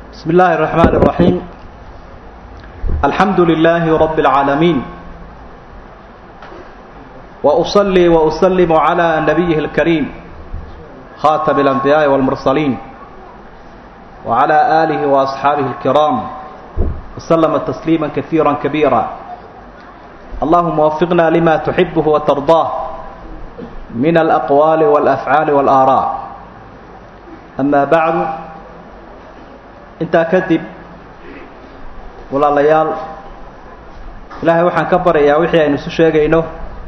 بسم الله الرحمن الرحيم الحمد لله رب العالمين وأصلي وأسلم على نبيه الكريم خاتم الأنبياء والمرسلين وعلى آله وأصحابه الكرام وسلم تسليما كثيرا كبيرا اللهم وفقنا لما تحبه وترضاه من الأقوال والأفعال والآراء أما بعد intaa kadib walaalayaal ilaahay waxaan ka baryayaa wixii aynu isu sheegayno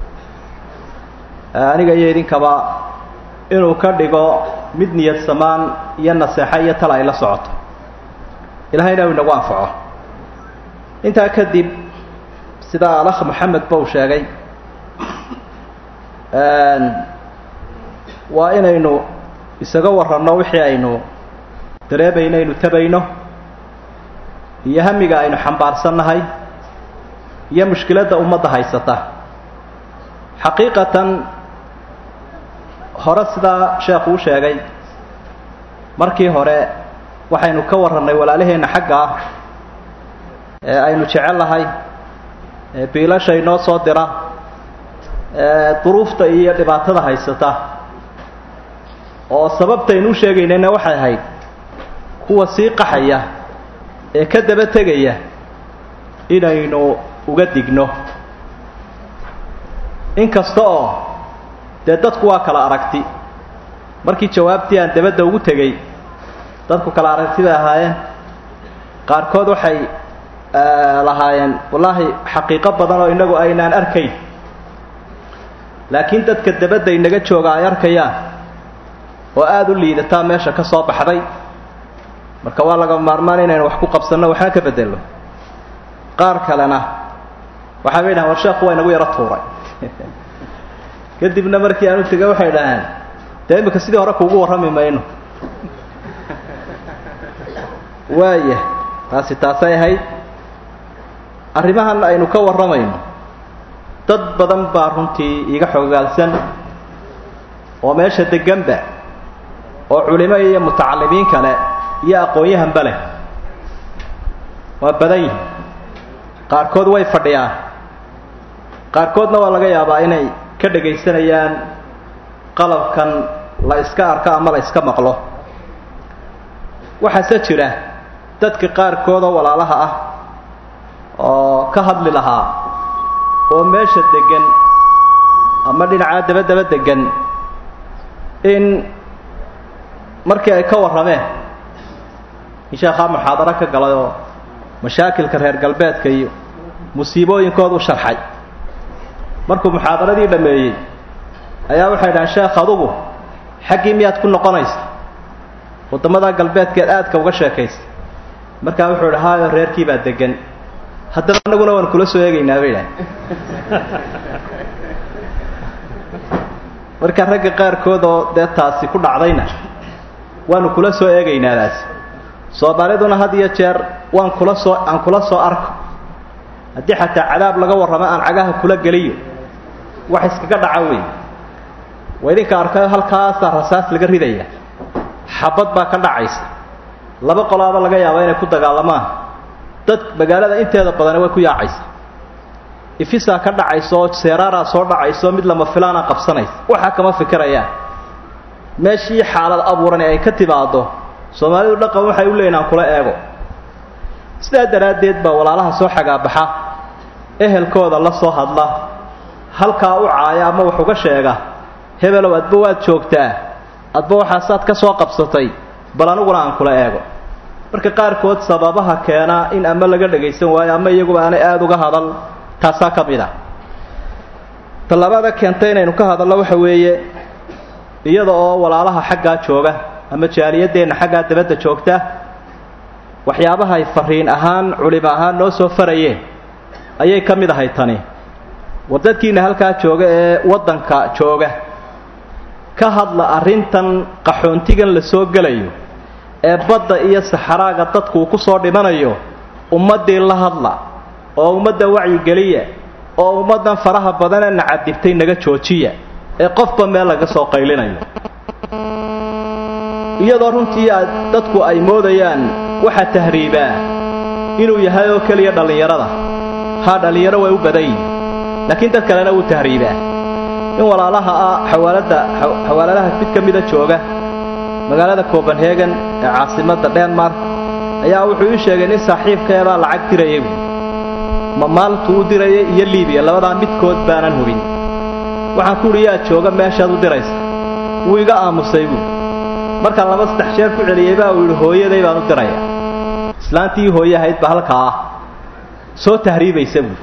aniga iyo idinkaba inuu ka dhigo mid niyad samaan iyo naseexo iyo tala ay la socoto ilahayna uu inagu anfaco intaa kadib sida alakh maxamed ba uu sheegay waa inaynu isaga waranno wixii aynu dareemayno aynu tabayno iyo hamiga aynu xambaarsannahay iyo mushkiladda ummadda haysata xaqiiqatan hore sidaa sheekhu u sheegay markii hore waxaynu ka warrannay walaalaheenna xagga ah ee aynu jecellahay ee biilasha inoo soo dira ee duruufta iyo dhibaatada haysata oo sababtaynu u sheegaynayna waxay ahayd kuwa sii qaxaya ee ka daba tegaya inaynu uga digno inkasta oo dee dadku waa kala aragti markii jawaabtii aan dabadda ugu tegey dadku kala aragti bay ahaayeen qaarkood waxay lahaayeen wallaahi xaqiiqo badan oo innagu aynaan arkayn laakiin dadka dabadda inaga jooga ay arkayaan oo aada u liidataa meesha ka soo baxday marka waa laga maarmaan inaynu wax ku qabsanno waxna ka bedelno qaar kalena waxay bay dhahan war sheekhu waa inagu yaro tuuray kadibna markii aanu tegay waxay dhaheen dee imika sidii hore kuugu warrami mayno waaya taasi taasay ahayd arrimahan aynu ka warramayno dad badan baa runtii iiga xogaalsan oo meesha deganba oo culimo iyo mutacalimiin kale iyo aqoon-yahanba leh waa badan yihin qaarkood way fadhiyaan qaarkoodna waa laga yaabaa inay ka dhagaysanayaan qalabkan la iska arko ama la iska maqlo waxaase jira dadka qaarkood oo walaalaha ah oo ka hadli lahaa oo meesha degan ama dhinacaa dabadaba degan in markii ay ka warrameen in sheekhaa muxaadaro ka galay oo mashaakilka reer galbeedka iyo musiibooyinkooda u sharxay markuu muxaadaradii dhammeeyey ayaa waxay dhahaan sheekh adugu xaggii miyaad ku noqonaysa waddamada galbeedkeed aadka uga sheekaysa markaa wuxuu idhi haayo reerkii baa degan haddaba annaguna waan kula soo eegaynaa bay dhahan marka ragga qaarkood oo dee taasi ku dhacdayna waanu kula soo eegaynaadaasi soomaaliduna had iyo jeer waan kula soo aan kula soo arko haddii xataa cadaab laga warramo aan cagaha kula geliyo wax iskaga dhaca wey waa idinka arkayo halkaasaa rasaas laga ridaya xabad baa ka dhacaysa laba qolaaba laga yaaba inay ku dagaalamaan dad magaalada inteeda badani way ku yaacaysa ifisaa ka dhacaysa oo seeraaraa soo dhacaysa oo mid lama filaana qabsanaysa waxaa kama fikirayaan meeshii xaalad abuurani ay ka timaado soomaalidu dhaqan waxay u leeyihin aan kula eego sidaa daraaddeed baa walaalaha soo xagaabaxa ehelkooda la soo hadla halkaa u caaya ama wax uga sheega hebelow adba waad joogtaa adba waxaasaad ka soo qabsatay bal aniguna aan kula eego marka qaarkood sababaha keena in ama laga dhagaysan waayo ama iyaguba aanay aada uga hadal taasaa ka mid a tallaabada keentay inaynu ka hadalno waxa weeye iyada oo walaalaha xaggaa jooga ama jaaliyadeenna xaggaa dabadda joogta waxyaabahay fariin ahaan culimo ahaan noo soo farayeen ayay ka mid ahay tani war dadkiina halkaa jooga ee waddanka jooga ka hadla arrintan qaxoontigan la soo gelayo ee badda iyo saxaraaga dadku uu ku soo dhimanayo ummaddii la hadla oo ummadda wacyigeliya oo ummaddan faraha badanee nacadibtay naga joojiya ee qofba meel laga soo qaylinayo iyadoo runtii aad dadku ay moodayaan waxa tahriibaa inuu yahay oo keliya dhallinyarada haa dhallinyaro way u badan yihin laakiin dad kalena wuu tahriibaa in walaalaha ah xawaalada xawaaladaha mid ka mida jooga magaalada copenhagen ee caasimadda denmark ayaa wuxuu ii sheegay nin saaxiibkeebaa lacag dirayay buui ma maaltuu u dirayay iyo libiya labadaa midkood baanan hubin waxaan ku udhi yaa jooga meeshaad u diraysa wuu iga aamusay buui markaan laba saddex jeer ku celiyey baa uu yidhi hooyaday baan u diraya islaantii hooye ahayd ba halkaa ah soo tahriibaysa buui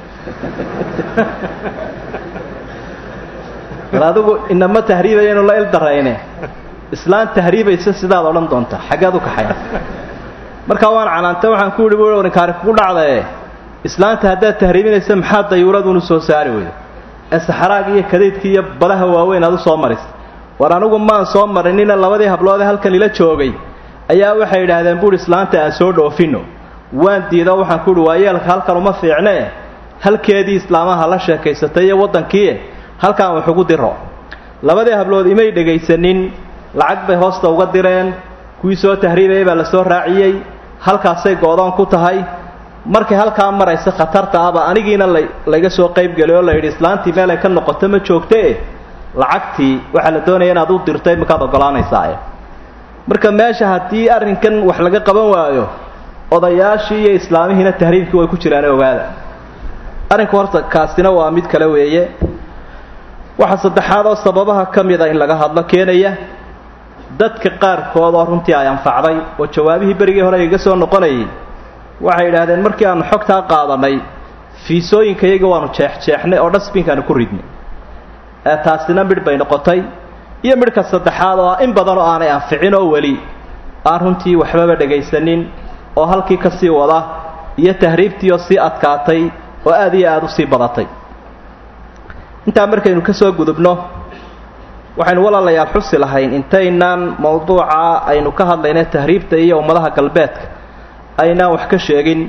bal adigu inama tahriibayanu la ildarayne islaan tahriibaysa sidaad odhan doonta xaggead u kaxaya markaa waan canaanta waxaan ku yidhi bu ninkaari kugu dhacdae islaanta haddaad tahriibinaysa maxaa dayuuradunu soo saari weyda ee saxraaga iyo kadaydka iyo badaha waaweyn aad u soo marisa war anigu maan soo marinina labadii habloodee halkan ila joogay ayaa waxay yidhaahdeen buuhi islaanta aan soo dhoofino waan diido waxaan ku uhi waa yeelka halkan uma fiicnee halkeedii islaamaha la sheekaysatay iyo waddankii halkaan wax ugu diro labadii hablood imay dhegaysanin lacag bay hoosta uga direen kuwii soo tahriibayay baa la soo raaciyey halkaasay go-doon ku tahay markay halkaa maraysa khatarta ahba anigiina la layga soo qaybgelay oo la yidhi islaantii meel ay ka noqoto ma joogtee lacagtii waxaa la doonaya inaad u dirtay makaad ogolaanaysaae marka meesha haddii arrinkan wax laga qaban waayo odayaashii iyo islaamihiina tahriibkii way ku jiraan ogaada arrinku horta kaasina waa mid kale weeye waxaa saddexaad oo sababaha ka mid a in laga hadlo keenaya dadka qaarkood oo runtii ay anfacday oo jawaabihii berigii hore igaga soo noqonayay waxay yidhaahdeen markii aanu xogtaa qaadanay fiisooyinka iyaga waanu jeexjeexnay oo dhasbinkaanu ku ridnay ee taasina midh bay noqotay iyo midhka saddexaad oo ah in badan oo aanay anficin oo weli aan runtii waxbaba dhegaysanin oo halkii ka sii wada iyo tahriibtii oo sii adkaatay oo aad iyo aada u sii badatay intaa markaynu ka soo gudubno waxaynu walaalayaal xusi lahayn intaynaan mawduuca aynu ka hadlayna tahriibta iyo ummadaha galbeedka aynaan wax ka sheegin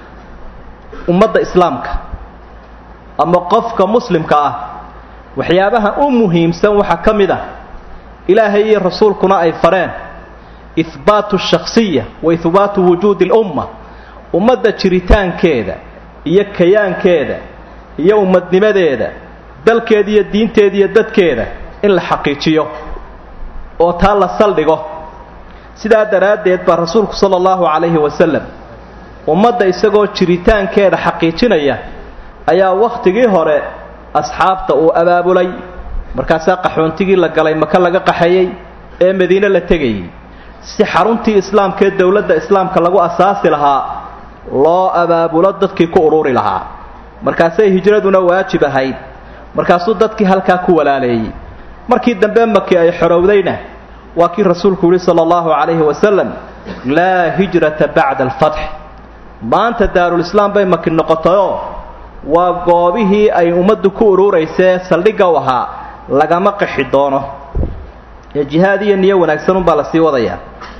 ummadda islaamka ama qofka muslimka ah waxyaabaha u muhiimsan waxaa ka mid ah ilaahay iyo rasuulkuna ay fareen ihbaatu shakhsiya wa ihbaatu wujuudi lumma ummadda jiritaankeeda iyo kayaankeeda iyo ummadnimadeeda dalkeeda iyo diinteeda iyo dadkeeda in la xaqiijiyo oo taa la saldhigo sidaa daraaddeed baa rasuulku sala allahu calayhi wasalam ummadda isagoo jiritaankeeda xaqiijinaya ayaa wakhtigii hore asxaabta uu abaabulay markaasaa qaxoontigii la galay maka laga qaxayey ee madiine la tegayay si xaruntii islaamkaee dowladda islaamka lagu asaasi lahaa loo abaabulo dadkii ku ururi lahaa markaasay hijraduna waajib ahayd markaasuu dadkii halkaa ku walaaleeyey markii dambe maki ay xorowdayna waa kii rasuulku yihi sala allahu calayhi wasalam laa hijrata bacda alfatx maanta daarulislaam bay maki noqotayoo waa goobihii ay ummaddu ku ururaysee saldhigga u ahaa lagama qixi doono ee jihaad iyo niyo wanaagsan unbaa la sii wadayaa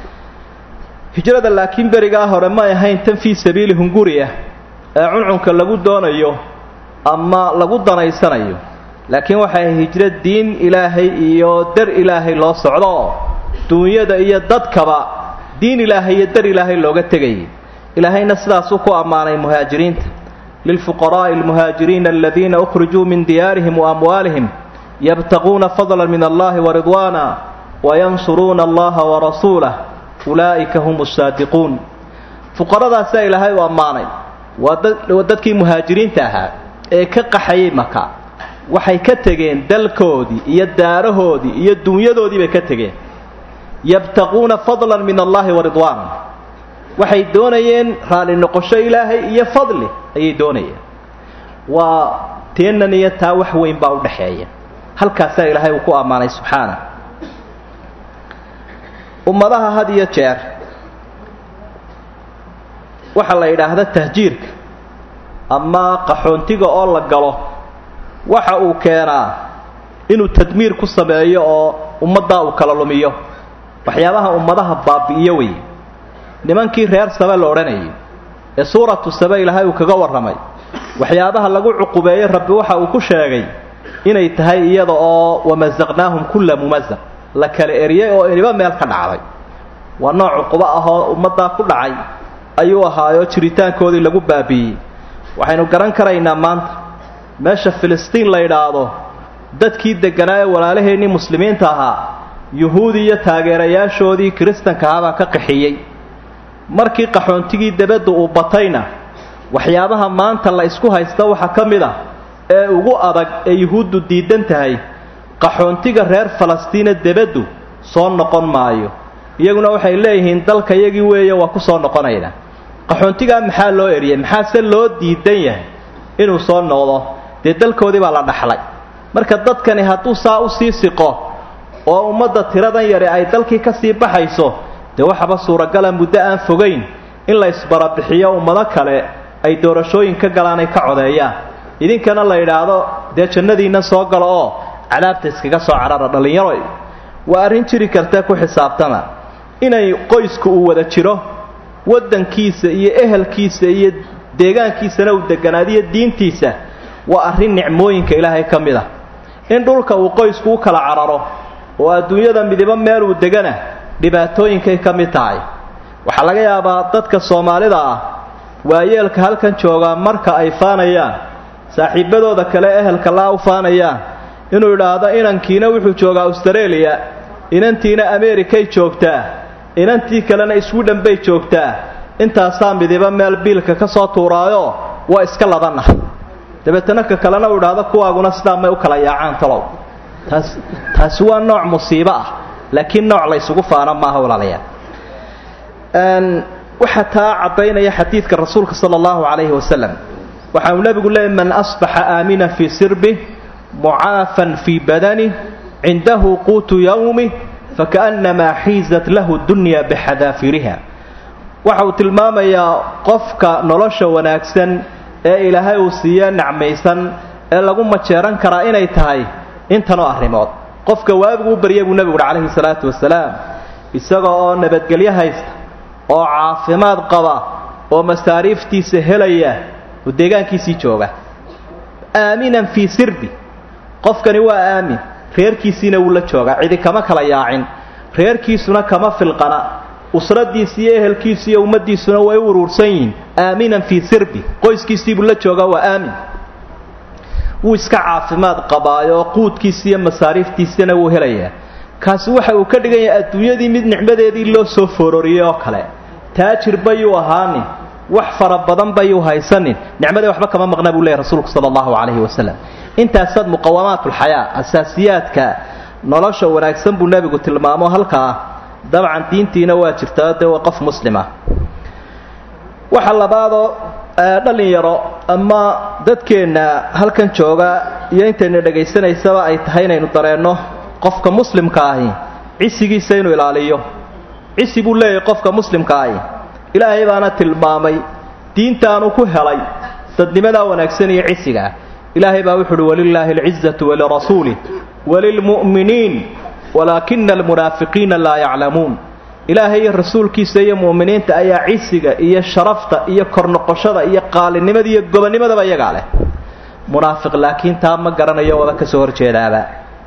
hijrada laakiin berigaa hore may ahayn tan fii sabiili hunguriya ee cuncunka lagu doonayo ama lagu danaysanayo laakiin waxay ahay hijro diin ilaahay iyo dar ilaahay loo socdo oo duunyada iyo dadkaba diin ilaahay iyo dar ilaahay looga tegayay ilaahayna sidaasuu ku ammaanay muhaajiriinta lilfuqaraa'i almuhaajiriina aladiina ukhrijuu min diyaarihim wa amwaalihim yabtaquuna fadla min allahi waridwaana wayansuruuna allaha warasuulah ulaa'ika hum saadiquun fuqaradaasaa ilaahay u ammaanay waa dadkii muhaajiriinta ahaa ee ka qaxayay maka waxay ka tegeen dalkoodii iyo daarahoodii iyo dunyadoodii bay ka tegeen yabtaquuna fadlan min allahi waridwaana waxay doonayeen raalli noqosho ilaahay iyo fadli ayay doonayeen waa teennan iyo taa wax weyn baa u dhaxeeya halkaasaa ilaahay uu ku ammaanay subxaana ummadaha had iyo jeer waxaa la yidhaahda tahjiirka ama qaxoontiga oo la galo waxa uu keenaa inuu tadmiir ku sameeyo oo ummaddaa uu kala lumiyo waxyaabaha ummadaha baabi'iyo wey nimankii reer sabe la odhanayay ee suuratu sabe ilaahay uu kaga warramay waxyaabaha lagu cuqubeeyey rabbi waxa uu ku sheegay inay tahay iyada oo wamasaqnaahum kulla mumasaq la kala eriyey oo iniba meel ka dhacday waa nooc cuqubo ah oo ummaddaa ku dhacay ayuu ahaayo jiritaankoodii lagu baabi'iyey waxaynu garan karaynaa maanta meesha filistiin la yidhaahdo dadkii degganaa ee walaalaheennii muslimiinta ahaa yuhuudi iyo taageerayaashoodii kiristanka ahaabaa ka qaxiyey markii qaxoontigii debadda uu batayna waxyaabaha maanta la isku haysta waxaa ka mid ah ee ugu adag ee yuhuuddu diidan tahay qaxoontiga reer falastiina debaddu soo noqon maayo iyaguna waxay leeyihiin dalka yagii weeye waa ku soo noqonayna qaxoontigaa maxaa loo eriyey maxaase loo diidan yahay inuu soo noqdo dee dalkoodii baa la dhaxlay marka dadkani hadduu saa usii siqo oo ummadda tiradan yari ay dalkii ka sii baxayso dee waxaba suuragala muddo aan fogayn in la isbarabixiyo ummado kale ay doorashooyin ka galaan ay ka codeeyaan idinkana la yidhaahdo dee jannadiinna soo galo oo cadaabta iskaga soo carara dhallinyaro waa arrin jiri karta ku xisaabtama inay qoysku uu wada jiro waddankiisa iyo ehelkiisa iyo deegaankiisana uu deganaadiyo diintiisa waa arrin nicmooyinka ilaahay ka mid ah in dhulka uu qoysku u kala cararo oo adduunyada midibo meel uu degana dhibaatooyinkay ka mid tahay waxaa laga yaabaa dadka soomaalida ah waayeelka halkan joogaa marka ay faanayaan saaxiibadooda kale ehelka laa u faanayaan inuu idhaahdo inankiina wuxuu joogaa austareeliya inantiina ameerikay joogtaa inantii kalena swidhen bay joogtaa intaasaa midiba meel biilka ka soo tuuraayo waa iska labanah dabeetana ka kalena uu idhaahdo kuwaaguna sidaa may u kala yaacaan talow taas taasi waa nooc musiibo ah laakiin nooc la ysugu faana maaha walaalayaal waxaa taa caddaynaya xadiidka rasuulka sala allahu calayhi wasalam waxa uu nebigu leeyay man asbaxa aamina fii sirbi mucaafan fii badani cindahu quutu yawmi fakaannamaa xiizat lahu dunya bixadaafiriha waxa uu tilmaamayaa qofka nolosha wanaagsan ee ilaahay uu siiye nacmaysan ee lagu majeeran karaa inay tahay intanoo arrimood qofka waabigu u barya buu nebigu uhi calayhi salaatu wasalaam isaga oo nabadgelyo haysta oo caafimaad qaba oo masaariiftiisa helaya oo deegaankiisii jooga aaminan fii sirbi qofkani waa aamin reerkiisiina wuu la joogaa cidi kama kala yaacin reerkiisuna kama filqana usradiisi iyo ehelkiisu iyo ummaddiisuna way u uruursan yihiin aaminan fii sirbi qoyskiisiibuu la joogaa waa aamin wuu iska caafimaad qabaayo quudkiisi iyo masaariiftiisana wuu helayaa kaasi waxa uu ka dhigan yahay adduunyadii mid nicmadeedii loo soo foororiyey oo kale taajir bayuu ahaanin wax fara badan bayuu haysanin nicmadii waxba kama maqna buu leeyahy rasuulku sala allahu calayhi wasalam intaasaad muqawamaatulxayaa asaasiyaadka nolosha wanaagsan buu nebigu tilmaamo halkaa dabcan diintiina waa jirtaa dee waa qof muslima waxa labaadoo dhalinyaro ama dadkeenna halkan jooga iyo intayna dhegaysanaysaba ay tahay inaynu dareenno qofka muslimka ahi cisigiisa inuu ilaaliyo cisi buu leeyahay qofka muslimka ahi ilaahay baana tilmaamay diintaanu ku helay dadnimadaa wanaagsan iyo cisigaa ilaahay baa wuxu uhi walilaahi alcizatu walirasuulih walilmu'miniin walaakina almunaafiqiina laa yaclamuun ilaahay iyo rasuulkiisa iyo mu'miniinta ayaa cisiga iyo sharafta iyo kornoqoshada iyo qaalinimada iyo gobonnimadaba iyagaa leh munaafiq laakiin taa ma garanayo waba ka soo horjeedaaba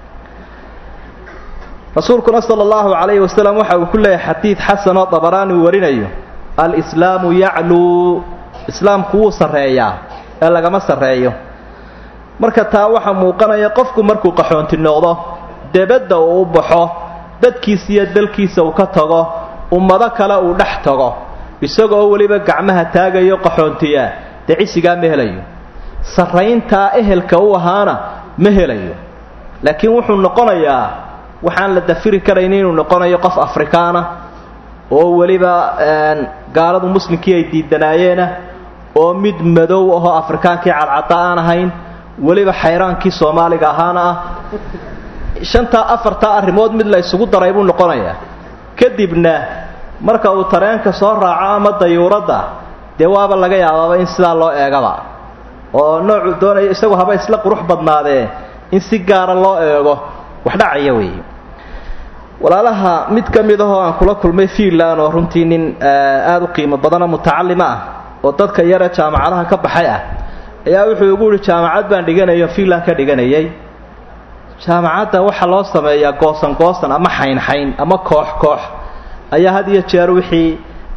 rasuulkuna sala allahu calayhi wasalam waxa uu ku leeyahay xadiid xasan oo dabaraani uu warinayo alislaamu yacluu islaamku wuu sarreeyaa ee lagama sarreeyo marka taa waxaa muuqanaya qofku markuu qaxoonti noqdo debadda uu u baxo dadkiisa iyo dalkiisa uu ka tago ummado kale uu dhex tago isagoo weliba gacmaha taagayo qaxoontiya dee cisigaa ma helayo sarrayntaa ehelka u ahaana ma helayo laakiin wuxuu noqonayaa waxaan la dafiri karayn inuu noqonayo qof afrikaana oo weliba gaaladu muslimkii ay diidanaayeena oo mid madow ahoo afrikaankii cadcadda aan ahayn weliba xayraankii soomaaliga ahaana ah shantaa afartaa arrimood mid la isugu daray buu noqonayaa kadibna marka uu tareenka soo raaco ama dayuuradda dee waaba laga yaabaaba in sidaa loo eegaba oo noocu doonaya isagu haba isla qurux badnaadee in si gaara loo eego wax dhacaya weeye walaalaha mid ka mid ahoo aan kula kulmay fiinland oo runtii nin aada u qiimo badanoo mutacalima ah oo dadka yare jaamacadaha ka baxay ah ayaa wuxuu igu yihi jaamacad baan dhiganayo fiinland ka dhiganayay jaamacadda waxaa loo sameeyaa goosan goosan ama xaynxayn ama koox koox ayaa had iyo jeer wixii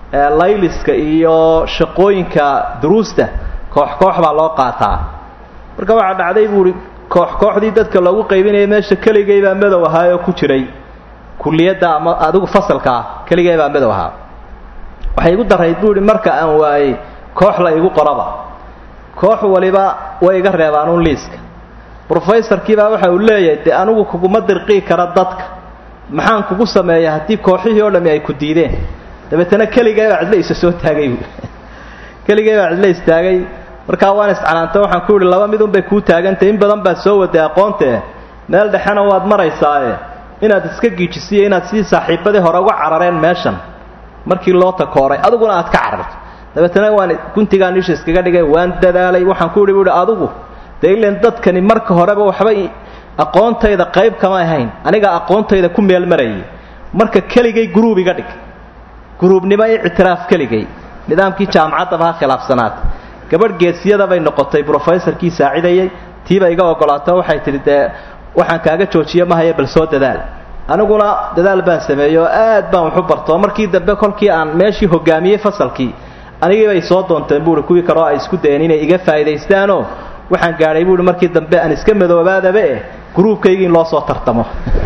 layliska iyo shaqooyinka duruusta koox koox baa loo qaataa marka waxaa dhacday buu ihi koox kooxdii dadka loogu qaybinaya meesha keligay baa madow ahaa oo ku jiray kuliyadda ama adigu fasalka ah keligay baa madow ahaa waxay igu darayd buu ihi marka aan waayey koox la igu qoraba koox waliba way iga reebaanuun liiska brofesorkiibaa waxa uu leeyahay dee anigu kuguma dirqii kara dadka maxaan kugu sameeya haddii kooxihii oo dhami ay ku diideen dabeetana keligay baa cidlo isa soo taagay buui keligay baa cidlo istaagay markaa waan iscanaanta waxaan ku yihi laba midun bay kuu taagantay in badan baad soo waday aqoontee meel dhexena waad maraysaae inaad iska giijisiyo inaad sidii saaxiibadii hore uga carareen meeshan markii loo takooray adiguna aad ka cararto dabeetana waan guntigaa niisha iskaga dhigay waan dadaalay waxaan ku yihi buuhi adigu dee ilan dadkani marka horeba waxba aqoontayda qayb kama ahayn aniga aqoontayda ku meel marayay marka keligay gruub iga dhig gruubnimo i ictiraaf keligay nidaamkii jaamacaddaba ha khilaafsanaata gabadh geesiyada bay noqotay brofesorkii saacidayay tiiba iga ogolaato waxay tidhi dee waxaan kaaga joojiyo mahaya bal soo dadaal aniguna dadaal baan sameeyey oo aad baan waxu bartoo markii dambe kolkii aan meeshii hogaamiyey fasalkii anigii bay soo doonteen buuhi kuwii kaleo ay isku dayeen inay iga faa'iidaystaanoo waxaan gaadhay buuhi markii dambe aan iska madoobaadaba eh gruubkaygii in loo soo tartamo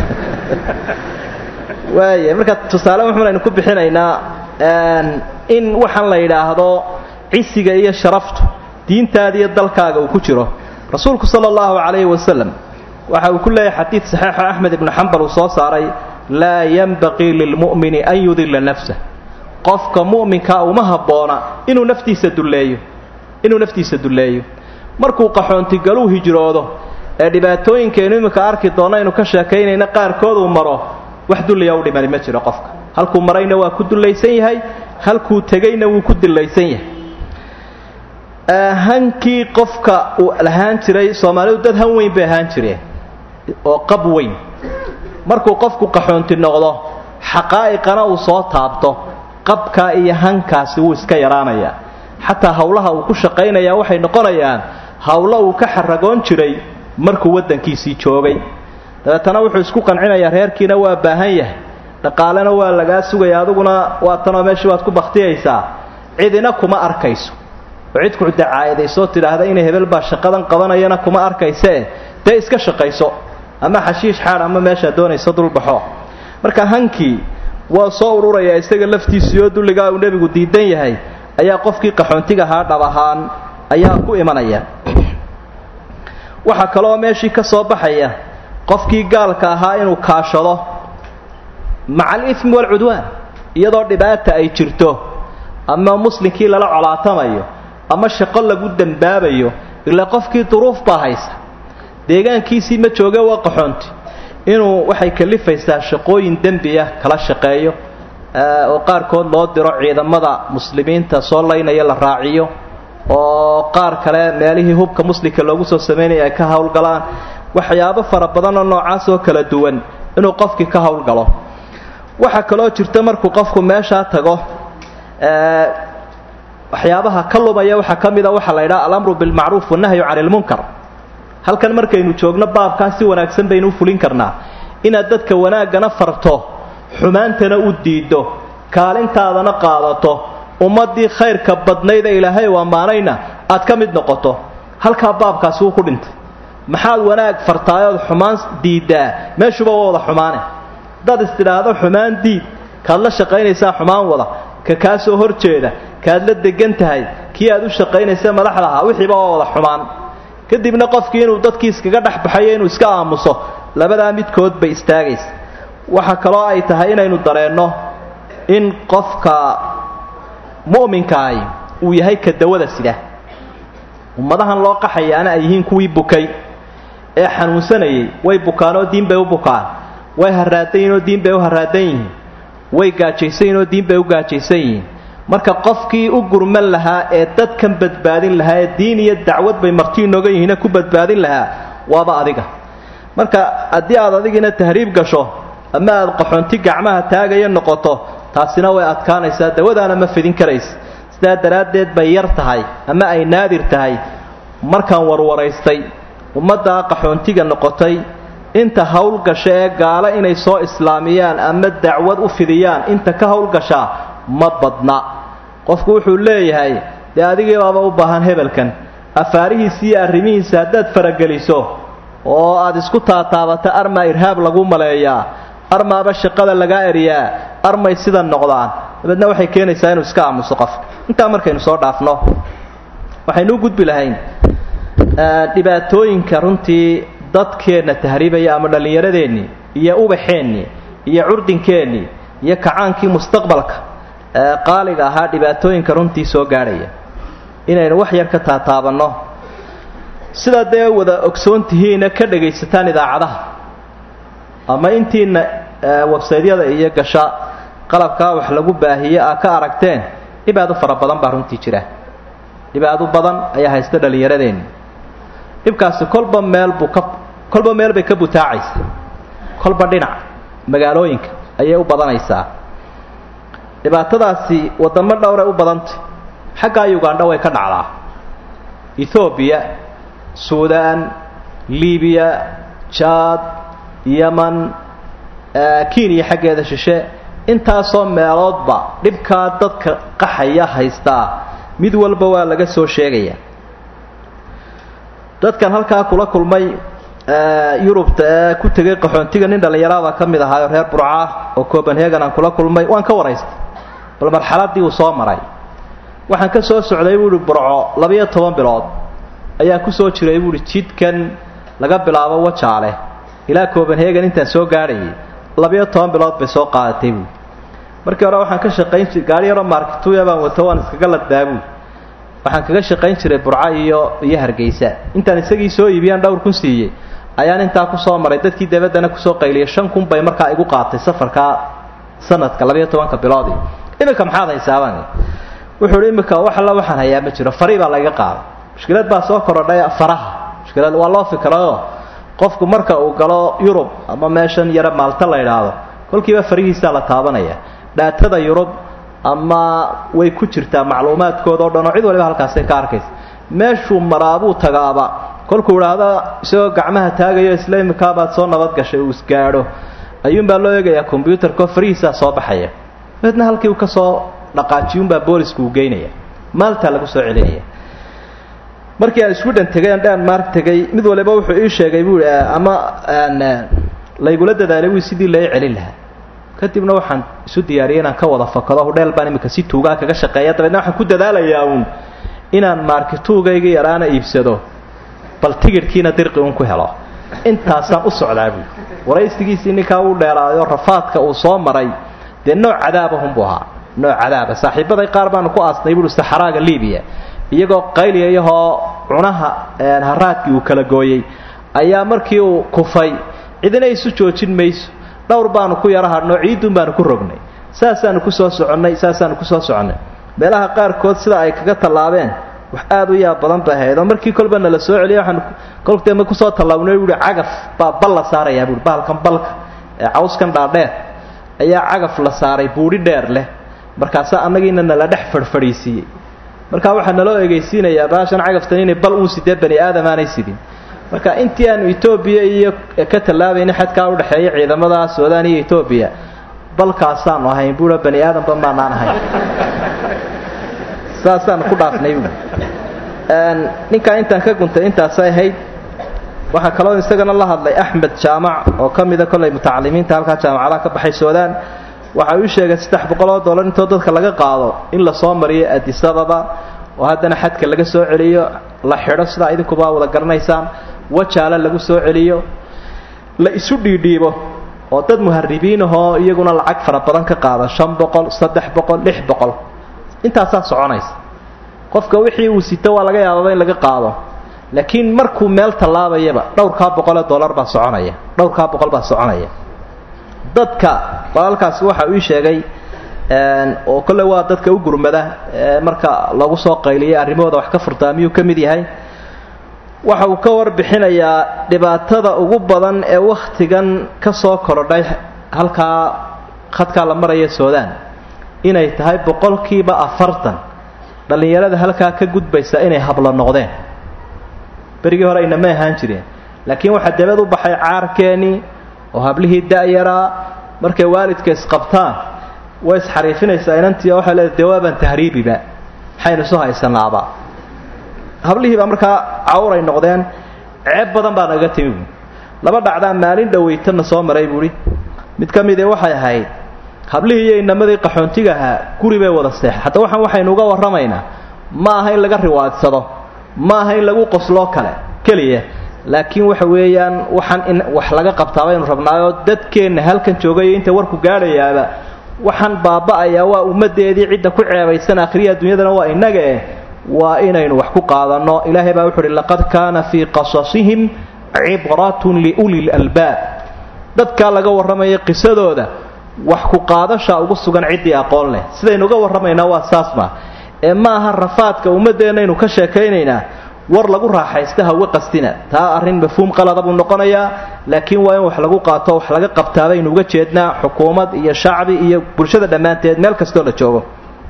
waaya marka tusaale wuxuunaynu ku bixinaynaa in waxaan la yidhaahdo cisiga iyo sharaftu diintaada iyo dalkaaga uu ku jiro rasuulku sala allahu calayhi wasalam waxa uu ku leeyahay xadiid saxiixo axmed ibnu xambal uu soo saaray laa yanbaqii lilmu'mini an yudilla nafsah qofka mu'minkaa uma habboona inuu naftiisa dulleeyo inuu naftiisa dulleeyo markuu qaxoontigaluu hijroodo ee dhibaatooyinkaynu iminka arki doonno aynu ka sheekaynayna qaarkood uu maro wax dulliya u dhimani ma jiro qofka halkuu marayna waa ku dullaysan yahay halkuu tegayna wuu ku dillaysan yahay hankii qofka uu lahaan jiray soomaalidu dad han weyn bay ahaan jireen oo qab weyn markuu qofku qaxoonti noqdo xaqaa'iqana uu soo taabto qabkaa iyo hankaasi wuu iska yaraanayaa xataa howlaha uu ku shaqaynayaa waxay noqonayaan howlo uu ka xaragoon jiray markuu waddankiisii joogay dabeetana wuxuu isku qancinayaa reerkiina waa baahan yahay dhaqaalena waa lagaa sugaya adiguna waa tanoo meeshii waad ku baktiyaysaa cidina kuma arkayso oo cid ku dacaayadaysoo tidhaahda inay hebel baa shaqadan qabanayana kuma arkaysee dee iska shaqayso ama xashiish xaad ama meeshaa doonayso dulbaxo marka hankii waa soo ururayaa isaga laftiisii oo dulligaa uu nebigu diidan yahay ayaa qofkii qaxoontiga ahaa dhab ahaan ayaa ku imanaya waxaa kaloo meeshii ka soo baxaya qofkii gaalka ahaa inuu kaashado maca alifmi waalcudwaan iyadoo dhibaata ay jirto ama muslimkii lala colaatamayo ama shaqo lagu dembaabayo ilaa qofkii duruuf baa haysa deegaankiisii ma jooge waa qaxoonti inuu waxay kalifaysaa shaqooyin dembiya kala shaqeeyo oo qaarkood loo diro ciidamada muslimiinta soo laynaya la raaciyo oo qaar kale meelihii hubka muslimka loogu soo samaynaya ay ka howlgalaan waxyaabo fara badan oo noocaas oo kala duwan inuu qofkii ka howlgalo waxaa kaloo jirta markuu qofku meeshaa tago waxyaabaha ka lumaya waxaa ka mida waxaa la ydhaha alamru bilmacruuf wannahyu cani lmunkar halkan markaynu joogno baabkaa si wanaagsan baynu u fulin karnaa inaad dadka wanaaggana farto xumaantana u diiddo kaalintaadana qaadato ummaddii khayrka badnayd ee ilaahay u ammaanayna aad ka mid noqoto halkaa baabkaasi wuu ku dhintay maxaad wanaag fartaayood xumaan diiddaa meeshuba waa wada xumaane haddaad istidhaahdo xumaan diid kaad la shaqaynaysaa xumaan wada ka kaa soo hor jeeda kaad la degan tahay kii aad u shaqaynaysa madaxda ahaa wixiiba waa wada xumaan kadibna qofkii inuu dadkii iskaga dhex baxayo inuu iska aamuso labadaa midkood bay istaagaysa waxa kaloo ay tahay inaynu dareenno in qofka mu'minkaahi uu yahay ka dawada sida ummadahan loo qaxayaana ay yihiin kuwii bukay ee xanuunsanayay way bukaanoo diin bay u bukaan way haraadanyihinoo diin bay u haraadan yihiin way gaajaysan yihinoo diin bay u gaajaysan yihiin marka qofkii u gurman lahaa ee dadkan badbaadin lahaa ee diin iyo dacwad bay marti inooga yihiine ku badbaadin lahaa waaba adiga marka haddii aad adigiina tahriib gasho ama aad qaxoonti gacmaha taagaya noqoto taasina way adkaanaysaa dawadaana ma fidin karaysa sidaa daraaddeed bay yar tahay ama ay naadir tahay markaan warwaraystay ummaddaa qaxoontiga noqotay inta howlgasha ee gaalo inay soo islaamiyaan ama dacwad u fidiyaan inta ka howlgashaa ma badna qofku wuxuu leeyahay dee adigii baaba u baahan hebelkan afaarihiisa iyo arrimihiisa haddaad farageliso oo aad isku taataabata armaa irhaab lagu maleeyaa armaaba shaqada lagaa eriyaa armay sida noqdaan dabeedna waxay keenaysaa inuu iska aamuso qofka intaa markaynu soo dhaafno waxaynu u gudbi lahayn dhibaatooyinka runtii dadkeenna tahriibaya ama dhallinyaradeenni iyo ubaxeennii iyo curdinkeenni iyo kacaankii mustaqbalka qaaliga ahaa dhibaatooyinka runtii soo gaadhaya inaynu wax yar ka taataabanno sidaa dee wada ogsoon tihiina ka dhagaysataan idaacadaha ama intiina websaydyada iyo gasha qalabkaa wax lagu baahiye aa ka aragteen dhibaado fara badan baa runtii jira dhibaado badan ayaa haysta dhallinyaradeenni dhibkaasi kolba meel buu ka kolba meel bay ka butaacaysa kolba dhinac magaalooyinka ayay u badanaysaa dhibaatadaasi wadamo dhowray u badantay xaggaa ugandha way ka dhacdaa ethoobiya suudaan libiya jaad yeman kenya xaggeeda shishe intaasoo meeloodba dhibkaa dadka qaxaya haystaa mid walba waa laga soo sheegaya dadkan halkaa kula kulmay yurubta ee ku tegay qaxoontiga nin dhallinyarada ka mid ahaayo reer burca oo copenhagen aan kula kulmay waan ka waraystay bal marxaladii uu soo maray waxaan ka soo socday buuhi burco labiyo toban bilood ayaa ku soo jiray buuhi jidkan laga bilaabo wajaale ilaa copenhagen intaan soo gaadhayay labiyo toban bilood bay soo qaadatay buui markii hore waxaan ka shaqayn jiray gaari yaroo maarkituya baan wato waan iskaga laddaa buui waxaan kaga shaqayn jiray burco iyo iyo hargeysa intaan isagii soo iibiyaan dhowr kun siiyey ayaan intaa kusoo maray dadkii dabaddana kusoo qayliyay shan kun bay markaa igu qaatay safarkaa sanadka labiyo tobanka biloodii iminka maxaad haysaabaan wuxuu hi iminka wax alla waxaan hayaa ma jiro farii baa laiga qaaday mushkilad baa soo korodhay faraha mushkilad waa loo fikradoo qofku marka uu galo yurub ama meeshan yare maalta la idhaahdo kolkiiba farihiisaa la taabanaya dhaatada yurub ama way ku jirtaa macluumaadkooda o dhan oo cid waliba halkaasay ka arkaysa meeshuu maraabuu tagaaba kolkuu idhaahdo isagoo gacmaha taagayo isla imikaabaad soo nabadgashay uu isgaadho ayuunbaa loo eegayaa kombyuutarkao farihiisaa soo baxaya dabeedna halkii uu ka soo dhaqaajiyuunbaa boolisku uu geynaya maaltaa lagu soo celinaya markii aan isku dhan tegay aan dhanmark tegay mid waliba wuxuu ii sheegay bui ama laygula dadaalay wii sidii lai celin lahaa kadibna waxaan isu diyaariyay inaan ka wada fakado hudheel baan imika si tuugaa kaga shaqeeya dabeedna waxaan ku dadaalayaa uun inaan maarkituugayga yaraana iibsado bal tigidhkiina dirqi uun ku helo intaasaan u socdaa buui waraysigiisii ninkaa uu dheeraayo rafaadka uu soo maray dee nooc cadaabahunbuu ahaa nooc cadaaba saaxiibaday qaar baanu ku aasnay buui saxaraaga libiya iyagoo qayliyayahoo cunaha haraadkii uu kala gooyey ayaa markii uu kufay cidina isu joojin mayso dhowr baanu ku yara hadhnoo ciidun baanu ku rognay saasaanu kusoo soconnay saasaanu kusoo soconnay meelaha qaarkood sida ay kaga tallaabeen wax aada u yaab badan bay ahayd oo markii kolba nala soo celiya waxaan kolkteema kusoo tallaabnay buuhi cagaf baa bal la saarayaa buui bahalkan balka ee cawskan dhaadheer ayaa cagaf la saaray buudhi dheer leh markaasaa annagiina nala dhex fadhfadhiisiiyey markaa waxaa naloo egeysiinayaa baashan cagaftan inay bal uun sidee bani aadam aanay sidin marka intii aanu etoobiya iyo ka tallaabayna xadkaa udhexeeya ciidamada suudaan iyo etoobiya balkaasaanu ahayn buua bani aadamba maanaan ahayn saasaan ku dhaafnay bu ninkaa intaan ka guntay intaasay ahayd waxaa kaloo isagana la hadlay axmed jaamac oo ka mida kollay mutacalimiinta halkaa jaamacadaha ka baxay suudaan waxa uu sheegay saddex boqol oo dollar intoo dadka laga qaado in lasoo mariyo adisababa oo haddana xadka laga soo celiyo la xidho sidaa idinkuba wada garanaysaan wajaale lagu soo celiyo la isu dhiidhiibo oo dad muharibiin ahoo iyaguna lacag fara badan ka qaada shan boqol saddex boqol lix boqol intaasaa soconaysa qofka wixii uu sito waa laga yaababa in laga qaado laakiin markuu meel tallaabayaba dhowrkaa boqolee dollar baa soconaya dhowrkaa boqol baa soconaya dadka walaalkaasi waxa uu ii sheegay oo kolle waa dadka u gurmada marka lagu soo qayliyay arrimahooda wax ka furtaa miyuu ka mid yahay waxa uu ka warbixinayaa dhibaatada ugu badan ee wakhtigan ka soo korodhay halkaa khadkaa la maraya suudaan inay tahay boqolkiiba afartan dhallinyarada halkaa ka gudbaysa inay hablo noqdeen berigii hore aynama ahaan jireen laakiin waxaa dabad u baxay caarkeenii oo hablihii da-yaraa markay waalidka isqabtaan way isxariifinaysaa inantii waxay leedahay dee waabaan tahriibiba maxaynu isu haysanaaba hablihiibaa markaa cawray noqdeen ceeb badan baa naga timi buui laba dhacdaa maalin dhawaytana soo maray buuhi mid ka midee waxay ahayd hablihii iyo inamadii qaxoontiga ahaa guri bay wada seexay hadda waxaan waxaynu uga warramaynaa ma aha in laga riwaadsado ma aha in lagu qosloo kale keliya laakiin waxa weeyaan waxaan in wax laga qabtaa baynu rabnaayoo dadkeenna halkan joogay inta warku gaadhayaaba waxaan baaba'ayaa waa ummaddeedii cidda ku ceebaysan akhriya adduunyadana waa innaga eh waa inaynu wax ku qaadanno ilaahay baa wuxu uhi laqad kaana fii qasasihim cibratun liuli lalbaab dadkaa laga warramaya qisadooda wax ku qaadasha ugu sugan ciddii aqoon leh sidaynu uga warramaynaa waa saasma ee ma aha rafaadka ummaddeennaynu ka sheekaynaynaa war lagu raaxaysta hawe qastina taa arrin mafhuum qalada buu noqonayaa laakiin waa in wax lagu qaato wax laga qabtaa baynu uga jeednaa xukuumad iyo shacbi iyo bulshada dhammaanteed meel kastoo la joogo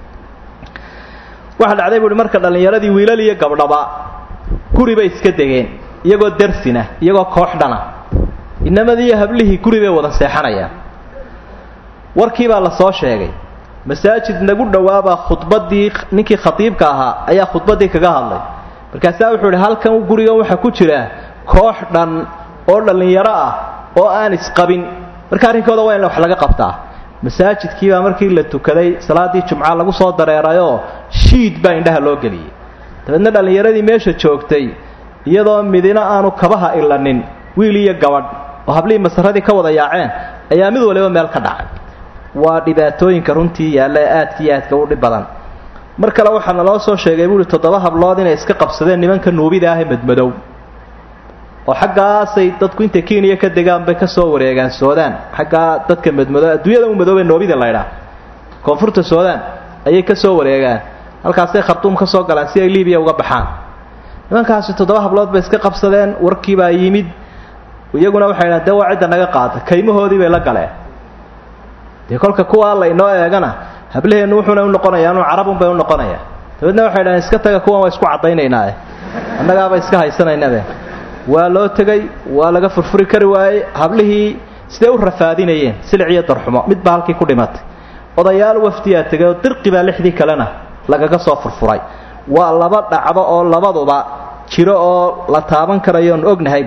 waxaa dhacday buuhi marka dhallinyaradii wiilal iyo gabdhaba guri bay iska degeen iyagoo darsina iyagoo koox dhana inamadii iyo hablihii guri bay wada seexanayaan warkii baa la soo sheegay masaajid nagu dhowaabaa khudbaddii ninkii khatiibka ahaa ayaa khudbaddii kaga hadlay markaasaa wuxuu idhi halkan gurigan waxaa ku jira koox dhan oo dhallinyaro ah oo aan isqabin marka arrinkooda waa in wax laga qabtaa masaajidkiibaa markii la tukaday salaaddii jumca lagu soo dareerayoo shiid baa indhaha loo geliyey dabeedna dhallinyaradii meesha joogtay iyadoo midina aanu kabaha ilanin wiil iyo gabadh oo hablihii masaradii ka wada yaaceen ayaa mid waliba meel ka dhacay waa dhibaatooyinka runtii yaalla ee aadka iyo aadka u dhib badan mar kale waxaa naloo soo sheegay buuhi toddoba hablood inay iska qabsadeen nimanka nuubida ah ee madmadow oo xaggaasay dadku intay kenya ka degaan bay kasoo wareegaan suudaan xaggaa dadka madmadow adduunyada u madoobee noobida laydhaa koonfurta suudaan ayay kasoo wareegaan halkaasay khartuum ka soo galaan si ay libiya uga baxaan nimankaasi toddoba hablood bay iska qabsadeen warkiibaa yimid iyaguna waxay dhahan dee waa cidda naga qaata kaymahoodii bay la galeen dee kolka kuwaa la inoo eegana hablaheennu wuxuuna unoqonayaanu carabunbay unoqonayaa dabeedna waxay dhahaan iska taga kuwan waa isku caddaynaynae annagaaba iska haysanaynabe waa loo tegay waa laga furfuri kari waayey hablihii siday u rafaadinayeen silic iyo darxumo mid baa halkii ku dhimatay odayaal wafdiyaa tegay oo dirqi baa lixdii kalena lagaga soo furfuray waa laba dhacdo oo labaduba jiro oo la taaban karayo oon ognahay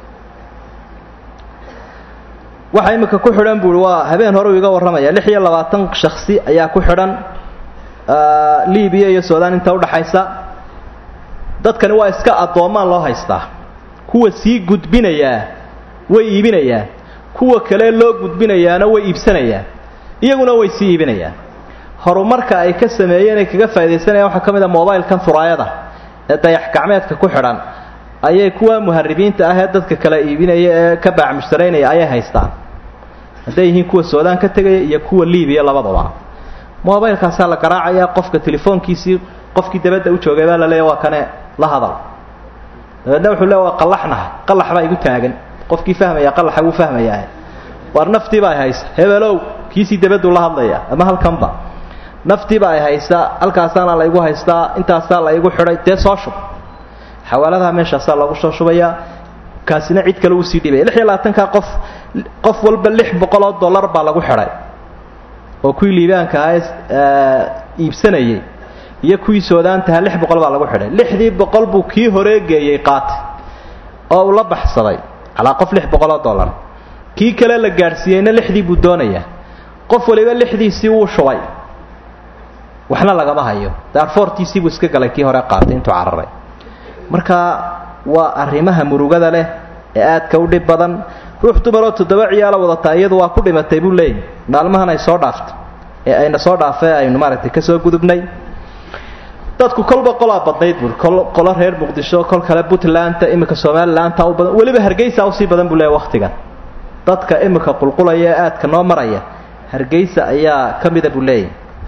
waxa imika ku xidhan buui waa habeen hore uu iga warramaya lix iyo labaatan shaksi ayaa ku xidhan libiya iyo suudaan inta udhaxaysa dadkani waa iska addoomaan loo haystaa kuwa sii gudbinayaa way iibinayaan kuwa kale loo gudbinayaana way iibsanayaan iyaguna way sii iibinayaan horumarka ay ka sameeyeen ay kaga faa'idaysanayan waxaa ka mid a mobilkan furaayada ee dayax gacmeedka ku xidhan ayay kuwa muharibiinta ah ee dadka kala iibinaya ee ka baacmushtaraynaya ayay haystaan hadday yihiin kuwa suudaan ka tegaya iyo kuwa libiya labadaba mobilkaasaa la garaacayaa qofka telefoonkiisii qofkii dabadda u joogay baa la leeya waa kane la hadal dabeedna wuxuu le waa qallaxnaha qallax baa igu taagan qofkii fahmaya qallaxa wuu fahmayaa waar naftiiba ay haysa hebelow kiisii dabaduu la hadlaya ama halkanba naftiiba ay haysa halkaasaana la igu haystaa intaasaa la igu xidhay dee soo shub xawaaladaha meeshaasaa loogu soo shubayaa kaasina cid kale uusii dhibaya lix iyo labaatanka qof qof walba lix boqol oo dollar baa lagu xidhay oo kuwii liibaanka ahaa iibsanayay iyo kuwii soodaantaha lix boqol baa lagu xidhay lixdii boqol buu kii horeegeeyey qaatay oo uu la baxsaday calaa qof lix boqol oo dollar kii kale la gaadhsiiyeyna lixdii buu doonayaa qof waliba lixdiisii wuu shubay waxna lagama hayo daarfoortiisii buu iska galay kii hore qaatay intuu cararay marka waa arrimaha murugada leh ee aadka u dhib badan ruux dumaroo toddoba ciyaalo wadataa iyadu waa ku dhimatay buu leeyahy maalmahan ay soo dhaaftay ee ayna soo dhaafay aynu maaragtay kasoo gudubnay dadku kolba qolaa badnayd buui kol qolo reer muqdisho kol kale puntlandta iminka somalilandta u badan weliba hargeysa usii badan buu leeyahy waktigan dadka iminka qulqulaya ee aadka noo maraya hargeysa ayaa ka mida buu leeyahy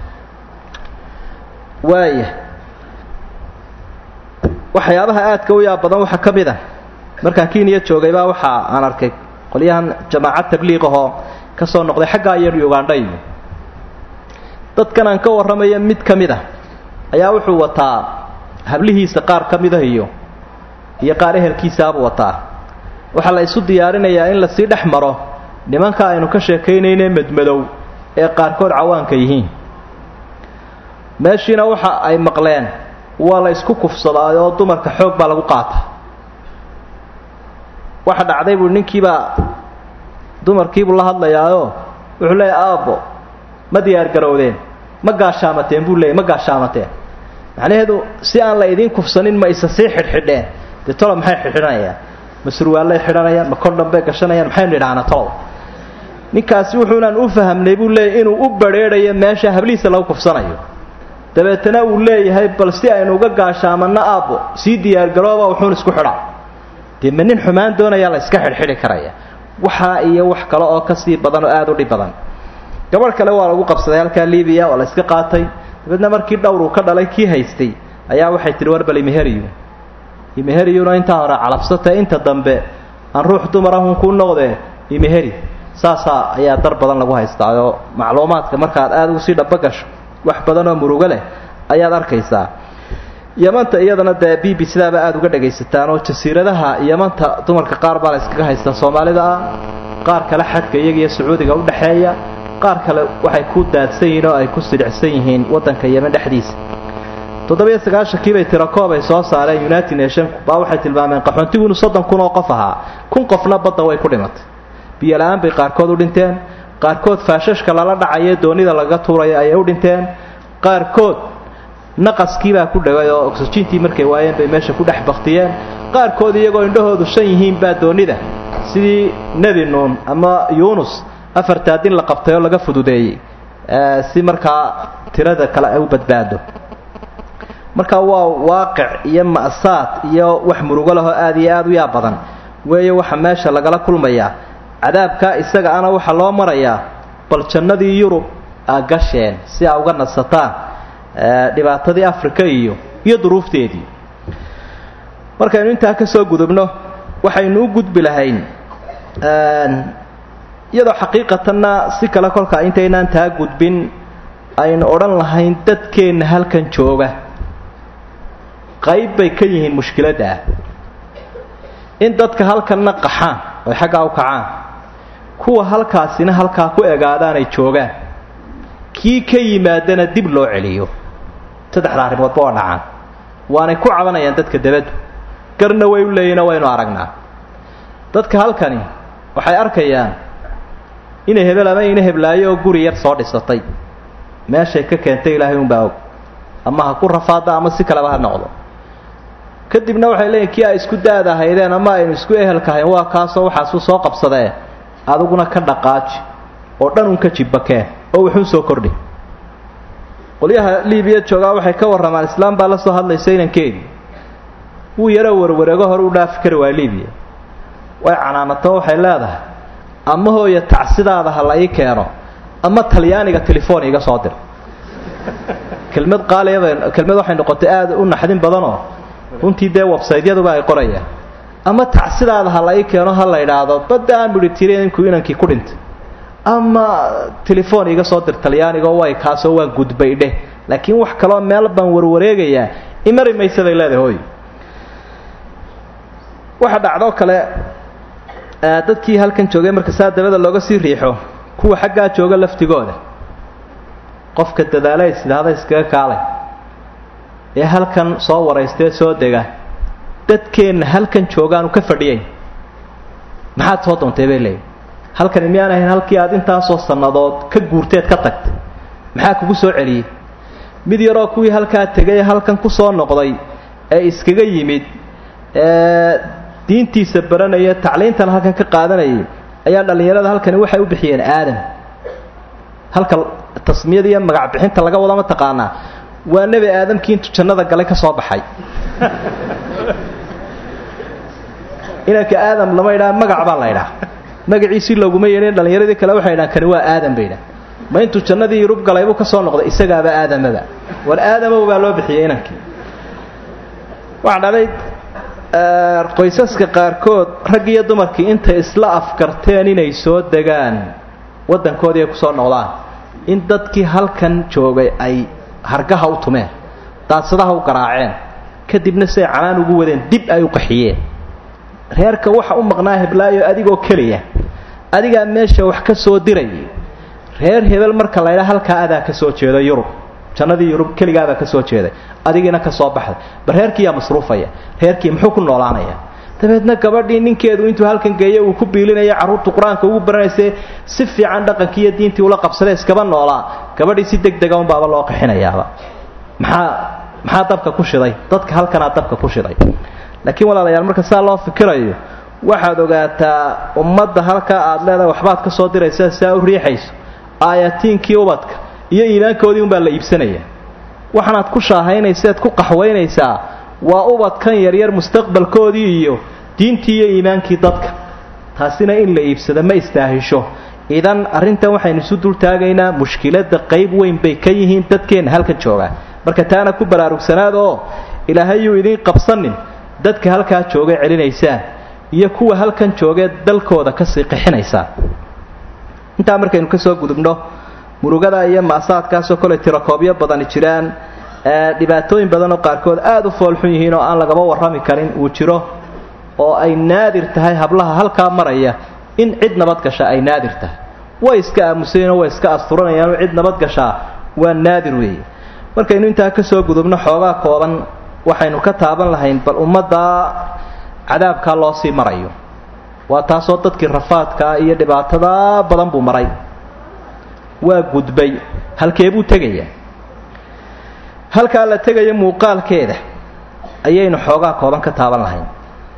waaya waxyaabaha aadka u yaab badan waxaa ka mid a markaan kenya joogaybaa waxa aan arkay qolyahan jamaacad tabliiqahoo ka soo noqday xaggaa iyo ugandha iyo dadkan aan ka warramaya mid ka mid a ayaa wuxuu wataa hablihiisa qaar ka mida iyo iyo qaar ehelkiisaabuu wataa waxaa la isu diyaarinayaa in lasii dhex maro nimanka aynu ka sheekaynayne madmadow ee qaarkood cawaanka yihiin meeshiina waxa ay maqleen waa la isku kufsadaa oo dumarka xoog baa lagu qaata waxa dhacday buu ninkiibaa dumarkiibuu la hadlayaayoo wuxuu leeyahy aabbo ma diyaar garowdeen ma gaashaamateen buu leeyay ma gaashaamateen macnaheedu si aan la idiin kufsanin ma isa sii xidhxidheen dee tolo maxay xidhxidhanayaan ma surwaallay xidhanayaan ma kordhan bay gashanayaan maxaynu idhaahna tolo ninkaasi wuxuunaan u fahamnay buu leeyahy inuu u badrheedhayo meesha hablihiisa lagu kufsanayo dabeetana uu leeyahay bal si aynu uga gaashaamanno aabbo sii diyaargarooba wuxuun isku xidha dee ma nin xumaan doonayaa la iska xidhxidhi karaya waxaa iyo wax kale oo kasii badan oo aada u dhib badan gabadh kale waa lagu qabsaday halkaa libiya waa la iska qaatay dabeedna markii dhowr uu ka dhalay kii haystay ayaa waxay tihi war bal imeheriyo imeheriyuna intaa hore calabsatae inta dambe aan ruux dumarahun kuu noqdee imeheri saasaa ayaa dar badan lagu haystaa oo macluumaadka markaad aada ugu sii dhaba gasho wax badan oo murugo leh ayaad arkaysaa yamanta iyadana dee b b sidaaba aada uga dhagaysataan oo jasiiradaha yamanta dumarka qaar baa la iskaga haystaa soomaalida ah qaar kale xadka iyagiiyo sacuudiga udhexeeya qaar kale waxay ku daadsan yihiin oo ay ku sidhicsan yihiin waddanka yeman dhexdiisa toddobiyo sagaashankii bay tirakoob ay soo saareen united nationku baa waxay tilmaameen qaxoontigu inuu soddon kun oo qof ahaa kun qofna badda way ku dhimatay biyo la-aan bay qaarkood u dhinteen qaarkood faashashka lala dhacayo doonida laga tuurayo ayay u dhinteen qaarkood naqaskiibaa ku dhagay oo oxyjiintii markay waayeen bay meesha ku dhex baktiyeen qaarkood iyagoo indhahoodu shan yihiin baa doonida sidii nebi nuun ama yuunus afartaa din la qabtay oo laga fududeeyey si markaa tirada kale ay u badbaado marka waa waaqic iyo ma'saad iyo wax murugo lahoo aada iyo aada u yaa badan weeye waxa meesha lagala kulmayaa cadaabkaa isaga ana waxaa loo marayaa bal jannadii yurub aa gasheen si aa uga nasataan dhibaatadii africa iyo iyo duruufteedii markaynu intaa ka soo gudubno waxaynu u gudbi lahayn iyadoo xaqiiqatanna si kale kolkaa intaynaan taa gudbin aynu odhan lahayn dadkeenna halkan jooga qayb bay ka yihiin mushkiladda ah in dadka halkanna qaxaan oy xaggaa u kacaan kuwa halkaasina halkaa ku egaadaan ay joogaan kii ka yimaadana dib loo celiyo saddexda arrimoodba waa dhacaan waanay ku cabanayaan dadka dabaddu garna way u leeyihinoo waynu aragnaa dadka halkani waxay arkayaan inay hebel ama ina heblaayo oo guri yar soo dhisatay meeshay ka keentay ilaahay unbaa og ama ha ku rafaada ama si kaleba ha noqdo kadibna waxay leeyihin kii ay isku daada haydeen ama aynu isku ehelkahayn waa kaasoo waxaasuu soo qabsadee adiguna ka dhaqaaji oo dhan un ka jibbakeen oo wuxuu soo kordhi qolyaha libiya joogaa waxay ka warramaan islaam baa la soo hadlaysa inankeedii wuu yaroo warwareego hore u dhaafi kari waa libiya way canaanato waxay leedahay ama hooya tacsidaada ha la ii keeno ama talyaaniga telefoon iga soo dir kelmad qaaliyaba kelmad waxay noqotay aada u naxdin badanoo runtii dee websaytyaduba ay qorayaan ama tacsidaada ha la ii keeno ha la idhaahdo badda aan midhi tiri inku inankii ku dhintay ama telefoon iga soo dir talyaaniga way kaasoo waan gudbay dheh laakiin wax kaloo meel baan warwareegayaa imari maysa bay leedahay hooy waxa dhacdoo kale dadkii halkan joogay marka saa dabada looga sii riixo kuwa xaggaa jooga laftigooda qofka dadaala is idhaahda iskaga kaalay ee halkan soo waraystee soo dega dadkeenna halkan joogaanu ka fadhiyayn maxaad soo doontay bay leeyihi halkani miyaan ahayn halkii aad intaasoo sannadood ka guurteed ka tagtay maxaa kugu soo celiyey mid yaroo kuwii halkaa tegay ee halkan ku soo noqday ee iskaga yimid ee diintiisa baranaya tacliintan halkan ka qaadanayay ayaa dhallinyarada halkani waxay u bixiyeen aadam halka tasmiyada iyo magac bixinta laga wada ma taqaanaa waa nebi aadamkii intuu jannada galay ka soo baxay inanka aadam lama idhaha magac baa la ydhaha magaciisii looguma yeedhin dhallinyaradii kale waxay idhahan kani waa aadam bay idhaha ma intuu jannadii yurub galay buu ka soo noqday isagaaba aadamaba war aadamow baa loo bixiyey inankii waxaa dhalay qoysaska qaarkood rag iyo dumarkii intay isla afkarteen inay soo degaan waddankoodii ay kusoo noqdaan in dadkii halkan joogay ay hargaha u tumeen daadsadaha u garaaceen kadibna siay canaan ugu wadeen dib ay u qaxiyeen reerka waxa u maqnaa heblaayo adigoo keliya adigaa meesha wax ka soo dirayay reer hebel marka la ydhaa halkaa adaa ka soo jeeda yurub jannadii yurub keligaabaa ka soo jeeday adigiina ka soo baxday bal reerkiiyaa masruufaya reerkii muxuu ku noolaanaya dabeedna gabadhii ninkeedu intuu halkan geeya uu ku biilinaya carruurtu qur-aanka ugu baranayse si fiican dhaqankii iyo diintii ula qabsada iskaba noolaa gabadhii si deg dega unbaaba loo qixinayaaba maxaa maxaa dabka ku shiday dadka halkanaa dabka ku shiday laakiin walaalayaal marka saa loo fikirayo waxaad ogaataa ummadda halkaa aad leedahay waxbaad ka soo diraysa saa u riixayso aayatiinkii ubadka iyo iimaankoodii unbaa la iibsanaya waxaanaad ku shaahaynaysaeed ku qaxwaynaysaa waa ubadkan yaryar mustaqbalkoodii iyo diintii iyo iimaankii dadka taasina in la iibsado ma istaahisho idan arrintan waxaynu isu dultaagaynaa mushkiladda qayb weyn bay ka yihiin dadkeenna halkan joogaa marka taana ku baraarugsanaada oo ilaahay yuu idiin qabsanin dadka halkaa joogay celinaysaan iyo kuwa halkan joogee dalkooda kasii qixinaysaan intaa markaynu ka soo gudubno murugada iyo maasaadkaasoo kole tirakoobyo badani jiraan dhibaatooyin badanoo qaarkood aada u foolxun yihiin oo aan lagaba warrami karin uu jiro oo ay naadir tahay hablaha halkaa maraya in cid nabadgasha ay naadir tahay way iska aamusayeenoo way iska asturanayaanoo cid nabadgashaa waa naadir weeye markaynu intaa ka soo gudubno xoogaa kooban waxaynu ka taaban lahayn bal ummaddaa cadaabkaa loo sii marayo waa taasoo dadkii rafaadkaa iyo dhibaatadaa badan buu maray waa gudbay halkee buu tegayaa halkaa la tegaya muuqaalkeeda ayaynu xoogaa kooban ka taaban lahayn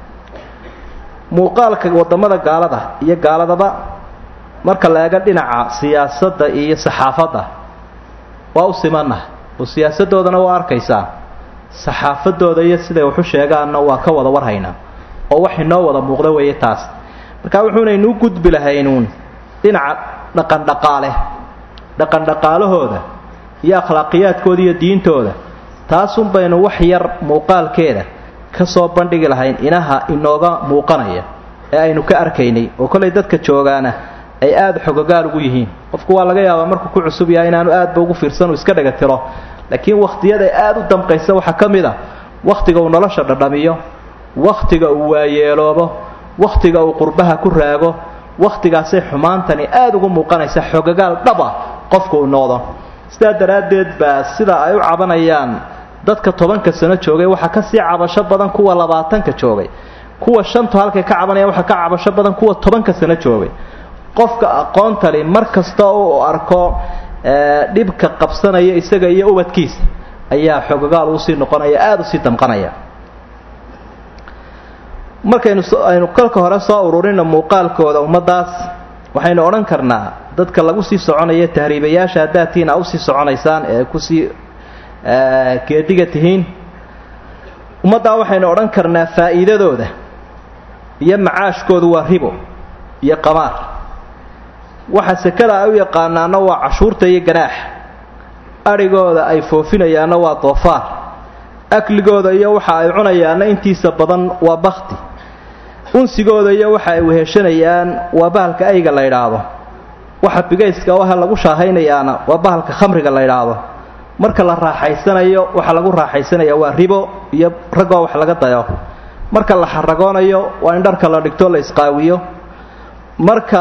muuqaalka waddamada gaalada iyo gaaladaba marka la eego dhinaca siyaasadda iyo saxaafadda waa u simanah oo siyaasaddoodana waa arkaysaa saxaafadooda iyo siday waxu sheegaanna waa ka wada warhaynaa oo wax inoo wada muuqda weeye taas marka wuxuunaynuu gudbi lahaynuun dhinaca dhaqandhaqaale dhaqandhaqaalahooda iyo akhlaaqiyaadkooda iyo diintooda taasun baynu wax yar muuqaalkeeda ka soo bandhigi lahayn inaha inooga muuqanaya ee aynu ka arkaynay oo kollay dadka joogaana ay aada xogogaal ugu yihiin qofku waa laga yaabaa markuu ku cusub yahay inaanu aadba ugu fiirsan uu iska dhaga tiro laakiin wakhtiyada aada u damqaysa waxaa ka mid a wakhtiga uu nolosha dhadhamiyo wakhtiga uu waayeeloobo wakhtiga uu qurbaha ku raago wakhtigaasay xumaantani aada ugu muuqanaysa xogagaal dhaba qofku uu noqdo sidaa daraaddeed baa sida ay u cabanayaan dadka tobanka sano joogay waxaa kasii cabasho badan kuwa labaatanka joogay kuwa shantu halkay ka cabanayaan waxaa ka cabasho badan kuwa tobanka sano joogay qofka aqoontali mar kasta uu arko dhibka qabsanaya isaga iyo ubadkiisa ayaa xogagaal uusii noqonaya aada usii damqanaya markaynu aynu kolka hore soo ururino muuqaalkooda ummaddaas waxaynu odhan karnaa dadka lagu sii soconaya tahriibayaasha haddaad tihiin aa usii soconaysaan ee kusii geediga tihiin ummaddaa waxaynu odhan karnaa faa'iidadooda iyo macaashkoodu waa ribo iyo qamaar waxa sekada ay u yaqaanaana waa cashuurta iyo ganaaxa adhigooda ay foofinayaanna waa doofaar akligooda iyo waxa ay cunayaanna intiisa badan waa bakti unsigooda iyo waxa ay weheshanayaan waa bahalka ayga la ydhaahdo waxa bigayska waha lagu shaahaynayaana waa bahalka khamriga la ydhaahdo marka la raaxaysanayo waxa lagu raaxaysanaya waa ribo iyo raggoo wax laga dayo marka la xaragoonayo waa in dharka la dhigto la isqaawiyo marka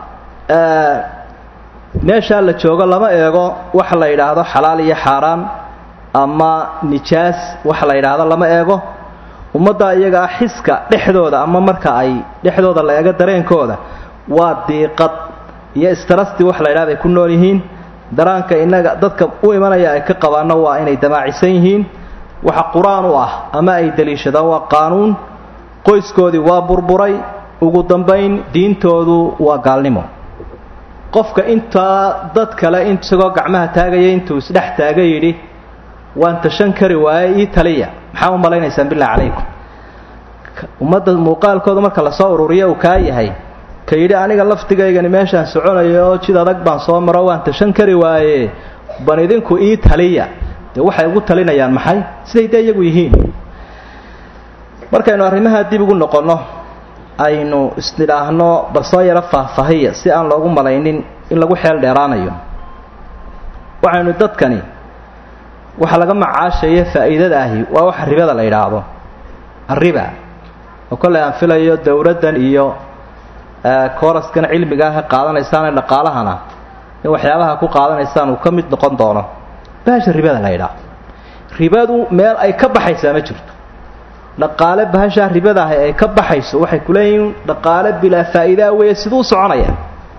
meeshaa la joogo lama eego waxa la yidhaahdo xalaal iyo xaaraan ama nijaas waxa la yidhaahdo lama eego ummadda iyagaa xiska dhexdooda ama marka ay dhexdooda la eego dareenkooda waa diiqad iyo istarasti wax la yidhahdo ay ku nool yihiin daraanka inaga dadka u imanaya ay ka qabaanno waa inay damaacisan yihiin waxa qur-aan u ah ama ay daliishadaan waa qaanuun qoyskoodii waa burburay ugu dambayn diintoodu waa gaalnimo qofka intaa dad kale isagoo gacmaha taagaya intuu isdhex taaga yidhi waan tashan kari waaye ii taliya maxaa u malaynaysaan billahi calaykum ummadda muuqaalkooda marka lasoo ururiya uu kaa yahay ka yidhi aniga laftigaygani meeshaan soconayo oo jid adag baan soo maro waan tashan kari waaye ban idinku ii taliya dee waxay ugu talinayaan maxay siday dee iyagu yihiin markaynu arrimaha dib ugu noqonno aynu isnidhaahno bal soo yaro faahfaahiya si aan loogu malaynin in lagu xeel dheeraanayo waxaynu dadkani waxa laga macaashaya faa'iidada ahi waa waxa ribada la yidhaahdo arriba oo kolley aan filayo dowladdan iyo kooraskan cilmiga ah qaadanaysaane dhaqaalahana in waxyaabaha ku qaadanaysaan uu ka mid noqon doono bahasha ribada la yidhaah ribadu meel ay ka baxaysaa ma jirto dhaqaale bahashaa ribadaah ay ka baxayso waxay ku leeyihiin dhaqaale bilaa faa'iidaa weeye siduu u soconaya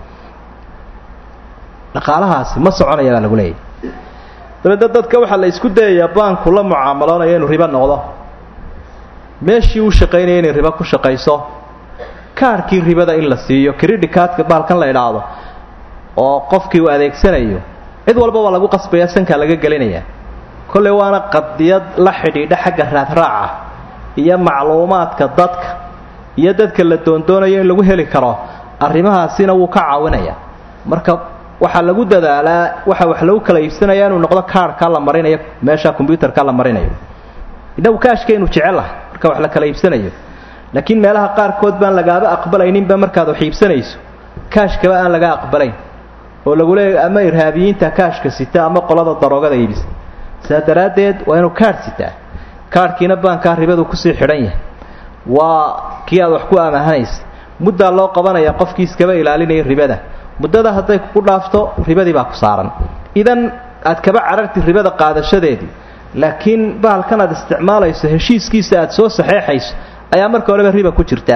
dhaqaalahaasi ma soconaya baa lagu leeyahy dabeedna dadka waxaa la isku dayayaa baanku la mucaamaloonayo inuu ribo noqdo meeshii uu shaqaynaya inay ribo ku shaqayso kaarhkii ribada in la siiyo creditkaadka baalkan la idhaahdo oo qofkii uu adeegsanayo cid walba waa lagu qasbaya sankaa laga gelinaya kolley waana qadiyad la xidhiidha xagga raadraaca iyo macluumaadka dadka iyo dadka la doondoonayo in lagu heli karo arrimahaasina wuu ka caawinaya marka waxaa lagu dadaalaa waxa wax lagu kala iibsanaya inuu noqdo kaarhkaa la marinayo meesha combyuterka la marinayo inagu kaashkaynu jecelahay marka wax la kala iibsanayo laakiin meelaha qaarkood baan lagaaba aqbalayninba markaad wax iibsanayso kaashkaba aan laga aqbalayn oo lagu leeyahy ama irhaabiyiinta kaashka sita ama qolada daroogada iibisa saa daraaddeed waa inuu kaadh sitaa kaadhkiina baankaa ribadu kusii xidhan yahay waa kii aad wax ku amaahanaysa muddaa loo qabanaya qofkii iskaba ilaalinaya ribada muddada hadday kugu dhaafto ribadii baa ku saaran idan aad kaba cararti ribada qaadashadeedii laakiin bahalkan aad isticmaalayso heshiiskiisa aad soo saxeexayso ayaa marka horeba riba ku jirtaa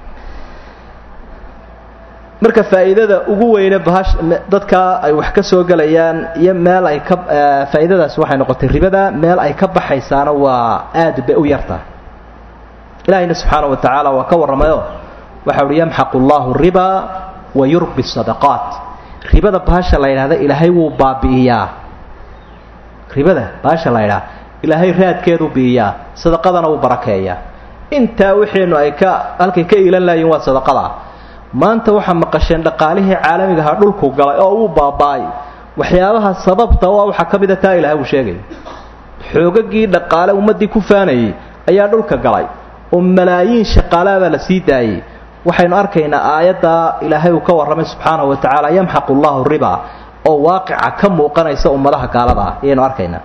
marka faa'iidada ugu weyne bahash dadka ay wax ka soo gelayaan iyo meel ay ka faa'iidadaasi waxay noqotay ribada meel ay ka baxaysaana waa aad bay u yartahay ilaahayna subxaana wa tacaala waa ka warramayo waxa uhi yamxaqu allahu riba wa yurbi sadaqaat ribada bahasha la yidhahda ilaahay wuu baabi'iyaa ribada bahasha la yidhaha ilaahay raadkeedu bi'iyaa sadaqadana wuu barakeeyaa intaa wixiinu ay ka halkay ka iilan laayiin waa sadaqada maanta waxaa maqasheen dhaqaalihii caalamigaha dhulku galay oo uu baaba'ay waxyaabaha sababta waa waxaa ka mida taa ilahay uu sheegay xoogagii dhaqaale ummaddii ku faanayay ayaa dhulka galay oo malaayiin shaqaalaabaa la sii daayey waxaynu arkaynaa aayadda ilaahay uu ka warramay subxaanahu wa tacaala yamxaqu allahu riba oo waaqica ka muuqanaysa ummadaha gaalada ah ayaynu arkaynaa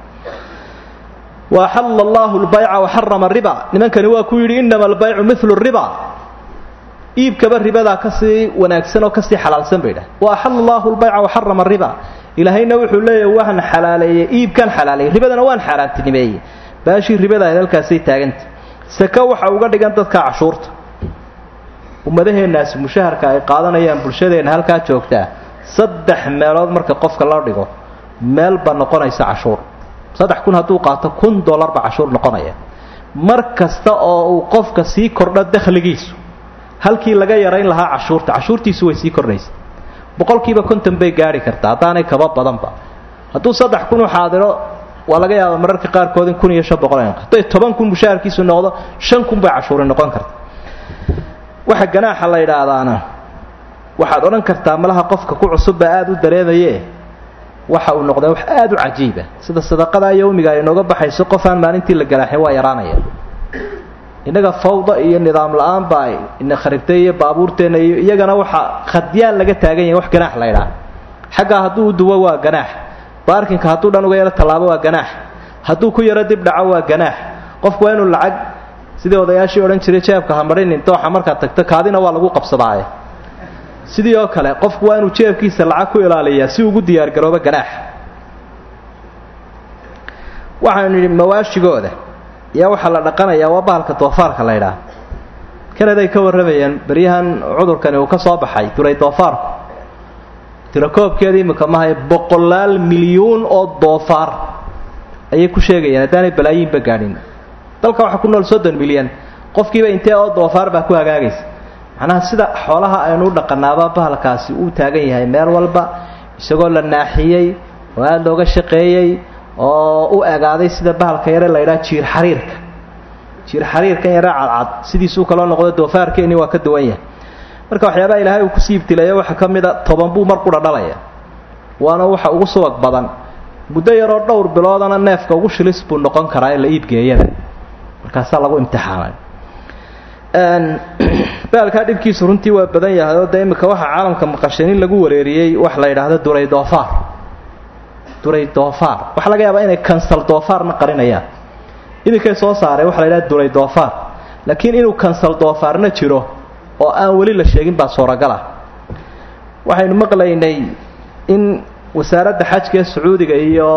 wa axalla allahu lbayca wa xarama riba nimankani waa ku yidhi inama albaycu milu riba iibkaba ribadaa kasii wanaagsan oo kasii xalaalsan bay dhah wa axalla allahu lbayca wa xarama riba ilaahayna wuxuu leeyahy waan xalaaleeyey iibkan xalaaleeyey ribadana waan xaaraantinimeeyey baashii ribada ahayd halkaasay taaganta saka waxa uga dhigan dadka cashuurta ummadaheennaasi mushaharka ay qaadanayaan bulshadeenna halkaa joogtaa saddex meelood marka qofka loo dhigo meel ba noqonaysa cashuur saddex kun hadduu qaato kun dollar ba cashuur noqonaya mar kasta oo uu qofka sii kordho dakhligiisu halkii laga yarayn lahaa cashuurta cashuurtiisu way sii kordhaysa boqolkiiba konton bay gaari kartaa haddaanay kaba badanba hadduu saddex kun u xaadiro waa laga yaaba mararka qaarkood in kun iyo shan boqol hadday toban kun mushaharkiisu noqdo shan kun bay cashuuri noqon karta waxa ganaaxa la yidhaahdaana waxaad odhan kartaa malaha qofka ku cusubba aada u dareemaye waxa uu noqdaa wax aada u cajiiba sida sadaqadaa yowmiga ay nooga baxayso qof aan maalintii la ganaaxin waa yaraanaya innaga fawda iyo nidaam la-aan baa ina kharibtay iyo baabuurteenna iyo iyagana waxa khadyaan laga taagan yahay wax ganaax la ydhaha xaggaa hadduu u duwo waa ganaax baarkinka hadduu dhan uga yaro tallaabo waa ganaax hadduu ku yaro dib dhaco waa ganaax qofku waa inuu lacag sidii odayaashii odhan jiray jeebka ha marinin dooxa markaad tagto kaadina waa lagu qabsadaaye sidii oo kale qofku waa inuu jeebkiisa lacag ku ilaaliyaa si ugu diyaargaroobo ganaax waxaanu nidhi mawaashigooda yaa waxaa la dhaqanayaa waa bahalka doofaarka la ydhaah kanaday ka warramayeen beryahan cudurkani uu ka soo baxay duray doofaarku tirakoobkeeda imika mahay boqolaal milyuun oo doofaar ayay ku sheegayaan haddaanay balaayiinba gaadhin dalka waxaa ku nool soddon milyan qofkiiba intee oo doofaar baa ku hagaagaysa macnaha sida xoolaha aynu u dhaqanaaba bahalkaasi uu taagan yahay meel walba isagoo la naaxiyey oo aada looga shaqeeyey oo u egaaday sida bahalka yare la ydhaha jiir xariirka jiir xariirkan yare cadcad sidiisuu kaloo noqdo doofaarkeeni waa ka duwan yahay marka waxyaabaha ilaahay uu kusii ibtileeya waxaa ka mid a toban buu mar qudha dhalaya waana waxa ugu subag badan muddo yaroo dhowr biloodana neefka ugu shilis buu noqon karaa ee la iibgeeyada markaasaa lagu imtixaamay baalkaa dhibkiisu runtii waa badan yahay oo dee imika waxaa caalamka maqasheen in lagu wareeriyey wax la yidhaahdo duray doofaar duray doofaar waxaa laga yaabaa inay kansal doofaarna qarinayaan iminkay soo saareen waxa la yidhahda duray doofaar laakiin inuu kansal doofaarna jiro oo aan weli la sheegin baa suuragala waxaynu maqlaynay in wasaaradda xajka ee sacuudiga iyo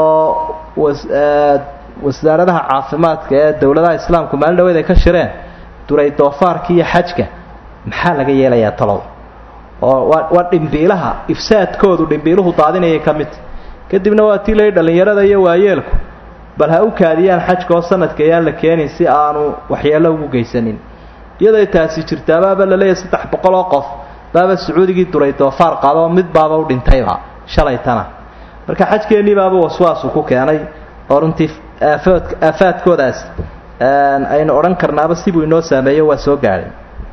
wasaaradaha caafimaadka ee dowladaha islaamku maalin dhaweed ay ka shireen duray doofaarka iyo xajka maxaa laga yeelayaa talow oo waa waa dhimbiilaha ifsaadkoodu dhimbiiluhu daadinayay ka mid kadibna waa tii lay dhallinyarada iyo waayeelku bal ha u kaadiyaan xajka oo sanadka ayaan la keenin si aanu waxyeello ugu geysanin iyaday taasi jirtaa baaba la leeyahay saddex boqol oo qof baaba sacuudigii duray doofaar qaado mid baaba u dhintayba shalaytana marka xajkeennii baaba waswaasu ku keenay oo runtii aafood aafaadkoodaas aynu odhan karnaaba sibuu inoo saameeyo waa soo gaadhay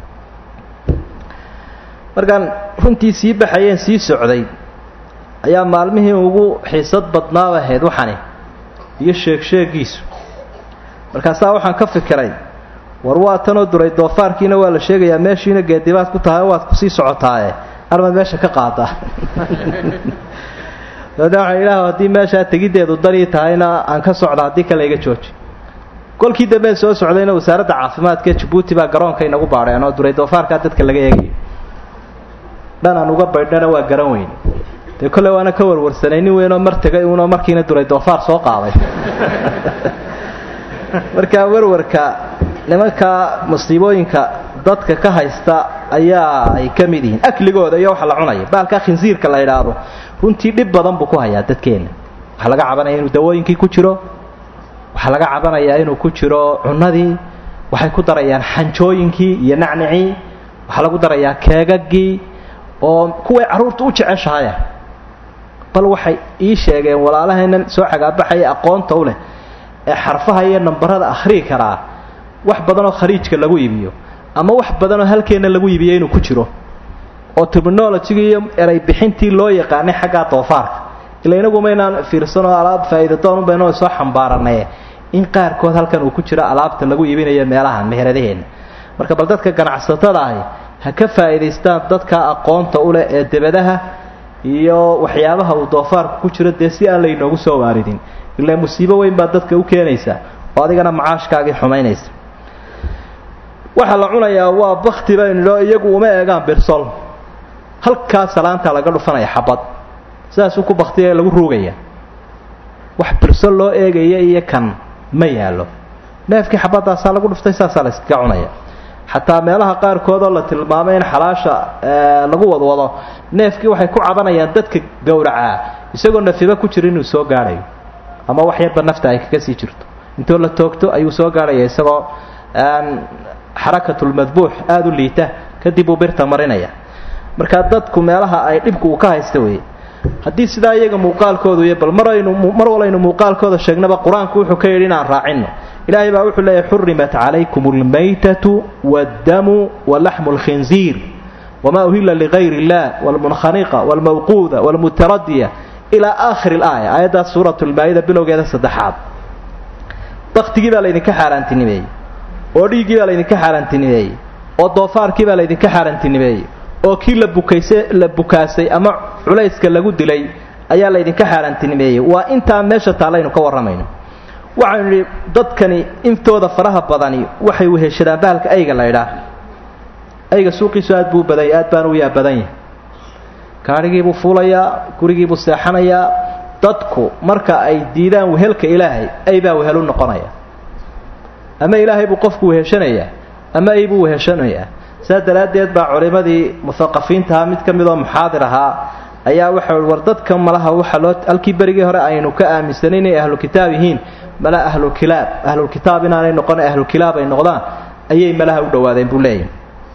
markaan runtii sii baxayeen sii socday ayaa maalmihii ugu xiisad badnaaba ahayd waxani iyo sheeg-sheegiisu markaasaa waxaan ka fikiray war waa tanoo duray doofaarkiina waa la sheegayaa meeshiina geedibaad ku tahay waad kusii socotaaye armaad meesha ka qaadaa dabeedna waxaa ilaah haddii meeshaa tegiddeedu danii tahayna aan ka socda haddii kale iga jooji kolkii dambeen soo socdayna wasaaradda caafimaadka ee jabuuti baa garoonka inagu baadheen oo duray doofaarkaa dadka laga eegayo dhan aan uga baydhana waa garan weyn dee kolley waana ka warwarsanay nin weynoo mar tegay uunoo markiina duray doofaar soo qaaday marka warwarka nimanka musiibooyinka dadka ka haysta ayaa ay ka mid yihiin akligooda iyo waxa la cunaya baalkaa khinsiirka la idhaahdo runtii dhib badan buu ku hayaa dadkeenna waxaa laga cabanaya inuu dawooyinkii ku jiro waxaa laga cabanayaa inuu ku jiro cunadii waxay ku darayaan xanjooyinkii iyo nacnicii waxaa lagu darayaa keegagii oo kuway carruurta u jeceshahaya bal waxay ii sheegeen walaalahaynan soo xagaabaxaya aqoonta u leh ee xarfaha iyo nambarada akhrii karaa wax badanoo khariijka lagu iibiyo ama wax badanoo halkeenna lagu iibiyo inuu ku jiro oo terminologigii iyo eray bixintii loo yaqaanay xaggaa doofaarka ila inagumaynaan fiirsanoo alaab faa'iidadoon baynoo soo xambaaranaye in qaarkood halkan uu ku jiro alaabta lagu iibinayo meelahan meheradaheenna marka bal dadka ganacsatada ahi ha ka faa'iidaystaan dadka aqoonta u leh ee debadaha iyo waxyaabaha uu doofaarku ku jiro dee si aan laynoogu soo waaridin ilaa musiibo weyn baa dadka u keenaysa oo adigana macaashkaagii xumaynaysa waxaa la cunayaa waa bakti baynidho iyagu uma eegaan birsol halkaa salaantaa laga dhufanaya xabad sidaasuu ku baktiya lagu ruugaya wax birsol loo eegaya iyo kan ma yaallo neefkii xabadaasaa lagu dhuftay saasaa la iskaga cunaya xataa meelaha qaarkood oo la tilmaamay in xalaasha lagu wadwado neefkii waxay ku cabanayaan dadka gowracaa isagoo nafiba ku jira inuu soo gaadhayo ama wax yarba nafta ay kaga sii jirto intoo la toogto ayuu soo gaadhaya isagoo xarakatulmadbuux aada u liita kadib uu birta marinaya markaa dadku meelaha ay dhibku uu ka haysta weeye haddii sidaa iyaga muuqaalkoodu iyo bal mar aynu mar walaynu muuqaalkooda sheegnaba qur-aanku wuxuu ka yidhi inaan raacino ilaahay baa wuxuu leeyahy xurimat calaykum almaytatu waaddamu walaxmu alkhinziir wamaa uhila ligayr illah wlmunkhaniqa wlmawquuda wlmutaradiya ilaa aakhiri laaya aayaddaas suurat lmaa-ida bilowgeeda saddexaad baktigii baa laydinka xaaraantinimeeyey oo dhiiggii baa laydinka xaaraantinimeeyey oo doofaarkii baa laydinka xaaraantinimeeyey oo kii la bukayse la bukaasay ama culayska lagu dilay ayaa laydinka xaaraantinimeeyey waa intaa meesha taallaynu ka warramayno waxaynu nidhi dadkani intooda faraha badani waxay weheshadaan bahalka ayga la ydhaah ayga suuqiisu aad buu badany aad baanu u yaa badan yahay gaadhigiibuu fuulayaa gurigiibuu seexanayaa dadku marka ay diidaan wehelka ilaahay aybaa wehelu noqonaya ama ilaahay buu qofku weheshanayaa ama aybuu weheshanayaa saa daraaddeed baa culimmadii muhaqafiintaha mid ka mid oo muxaadir ahaa ayaa waxa war dadka malaha waxa loo halkii berigii hore aynu ka aaminsanay inay ahlu kitaab yihiin mala ahlukilaab ahlulkitaab inaanay noqon ahlukilaab ay noqdaan ayay malaha u dhowaadeen buu leeyahy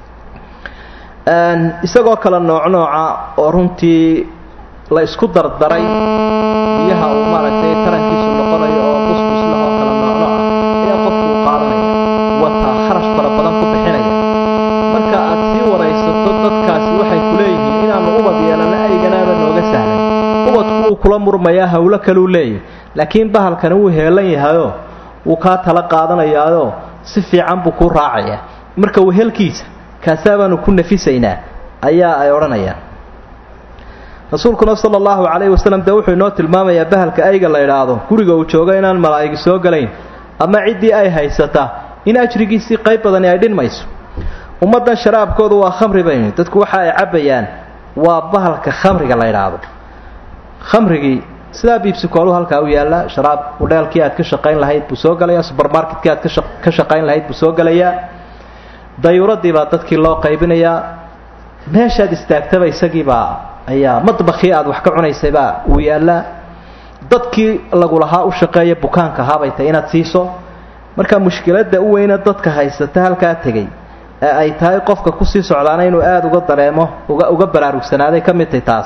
isagoo kale nooc nooca oo runtii la isku dardaray biyaha uu maaragtay tarankiisu noqonayo oo busbuslah oo kale nooc nooca ayaa qofku u qaadanaya wataa kharash fara badan ku bixinaya marka aad sii waraysato dadkaasi waxay ku leeyihiin inaanu ubad yeelana ayganaaba nooga sahlan ubadku wuu kula murmayaa hawlo kaleu leeyahy laakiin bahalkani wuu heelan yahayoo wuu kaa tala qaadanayaayoo si fiican buu kuu raacaya marka wehelkiisa kaasaa baanu ku nafisaynaa ayaa ay odhanayaan rasuulkuna sala allahu calayhi wasalam dee wuxuu inoo tilmaamayaa bahalka ayga la idhaahdo guriga uu joogo inaan malaa'igi soo galayn ama ciddii ay haysata in ajrigiisii qayb badani ay dhinmayso ummaddan sharaabkoodu waa khamri baynu dadku waxa ay cabbayaan waa bahalka khamriga la idhaahdo khamrigii sidaa biibsikoolu halkaa u yaalla sharaab udheelkii aad ka shaqayn lahayd buu soo gelayaa subermarketkii aad ka shaqayn lahayd buu soo gelayaa dayuuradii baa dadkii loo qaybinayaa meeshaad istaagtaba isagiibaa ayaa madbakii aad wax ka cunaysaybaa uu yaallaa dadkii lagulahaa u shaqeeya bukaanka ahaabay tahay inaad siiso marka mushkiladda u weyna dadka haysata halkaa tegey ee ay tahay qofka kusii socdaana inuu aada uga dareemo uga uga baraarugsanaaday ka mid tahay taas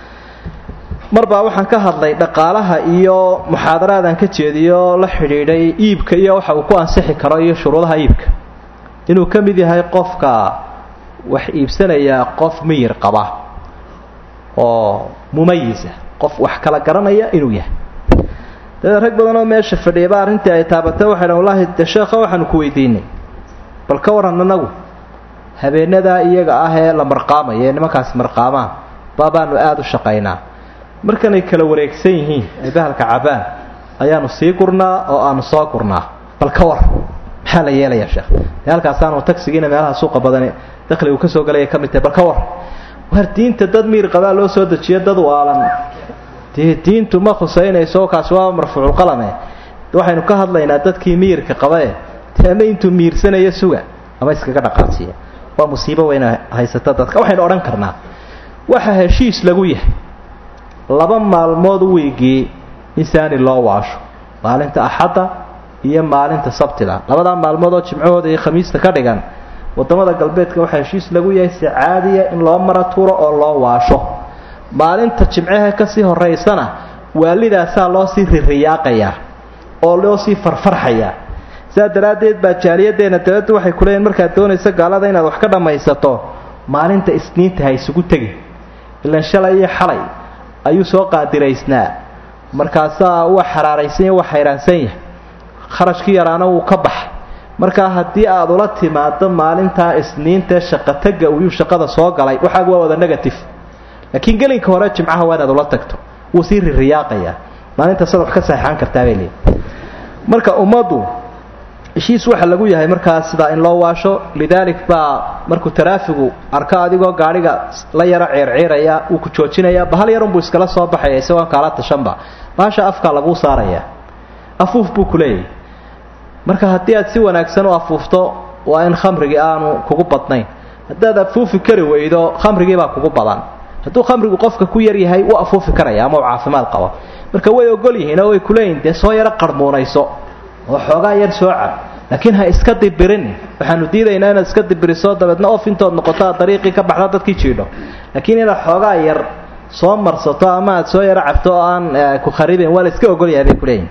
mar baa waxaan ka hadlay dhaqaalaha iyo muxaadaraadaan ka jeediyo la xidhiidhay iibka iyo waxa uu ku ansixi karo iyo shuruudaha iibka inuu ka mid yahay qofka wax iibsanayaa qof miyir qaba oo mumayisa qof wax kala garanaya inuu yahay dabeed rag badan oo meesha fadhiyaba arrintii ay taabatay waxay dhan wallahi dee sheekha waxaanu ku weydiinay bal ka waran anagu habeenadaa iyaga ah ee la marqaamaya ee nimankaasi marqaamaan baabaanu aada u shaqaynaa markanay kala wareegsan yihiin ay bahalka cabaan ayaanu sii gurnaa oo aanu soo gurnaa bal ka war maxaa la yeelayaa sheekh dee halkaasaanu tagsigiina meelaha suuqa badani dakhligu ka soo galaya ka mid tahay bal ka war war diinta dad miir qabaa loo soo dejiyo dad waalan dee diintu ma khusaynayso kaasi waa marfuuculqalame waxaynu ka hadlaynaa dadkii miyirka qabae dee ama intuu miirsanaya suga ama iskaga dhaqaasiya waa musiibo weyna haysata dadka waxaynu odhan karnaa waxa heshiis lagu yahay laba maalmood wiigii in saani loo waasho maalinta axadda iyo maalinta sabtida labadaa maalmood oo jimcahooda iyo khamiista ka dhigan wadamada galbeedka waxaa heshiis lagu yahay si caadiya in loo mara tuuro oo loo waasho maalinta jimcaha kasii horeysana waalidaasaa loo sii ririyaaqayaa oo loo sii farfarxayaa sidaa daraaddeed baa jaaliyaddeena dabadda waxay ku leeyihin markaad doonayso gaalada inaad wax ka dhammaysato maalinta isniinta ha isugu tegin ilan shalay iyo xalay ayuu soo qaadiraysnaa markaasaa waa xaraaraysan yahy waa xayraansan yahay kharashkii yaraana wuu ka baxay markaa haddii aad ula timaado maalintaa isniintae shaqotaga uyuu shaqada soo galay waxaagu waa wada negative laakiin gelinka hore jimcaha waa inaad ula tagto wuu sii ririyaaqayaa maalintaasad wax ka saxeixan kartaabay leeyi marka ummaddu heshiis waxa lagu yahay markaa sidaa in loo waasho lidaalik baa markuu taraafigu arko adigoo gaadhiga la yaro ceerceeraya wuu ku joojinayaa bahal yarunbuu iskala soo baxaya isagoon kaala tashanba bahasha afkaa laguu saaraya afuuf buu ku leeyahay marka haddii aad si wanaagsan u afuufto waa in khamrigii aanu kugu badnayn haddaad afuufi kari weydo khamrigiibaa kugu badan hadduu khamrigu qofka ku yar yahay wuu afuufi karaya ama uu caafimaad qabo marka way ogol yihiin oo way kuleeyihin dee soo yaro qarmuunayso oo xoogaa yar soo cab laakiin ha iska dibirin waxaanu diidaynaa inaad iska dibiriso dabeedna of intood noqoto aad dariiqii ka baxda dadkii jiidho laakiin inaad xoogaa yar soo marsato ama aad soo yaro cabto oo aan ku kharibayn waa la iska ogolyahay bay kuleeyihin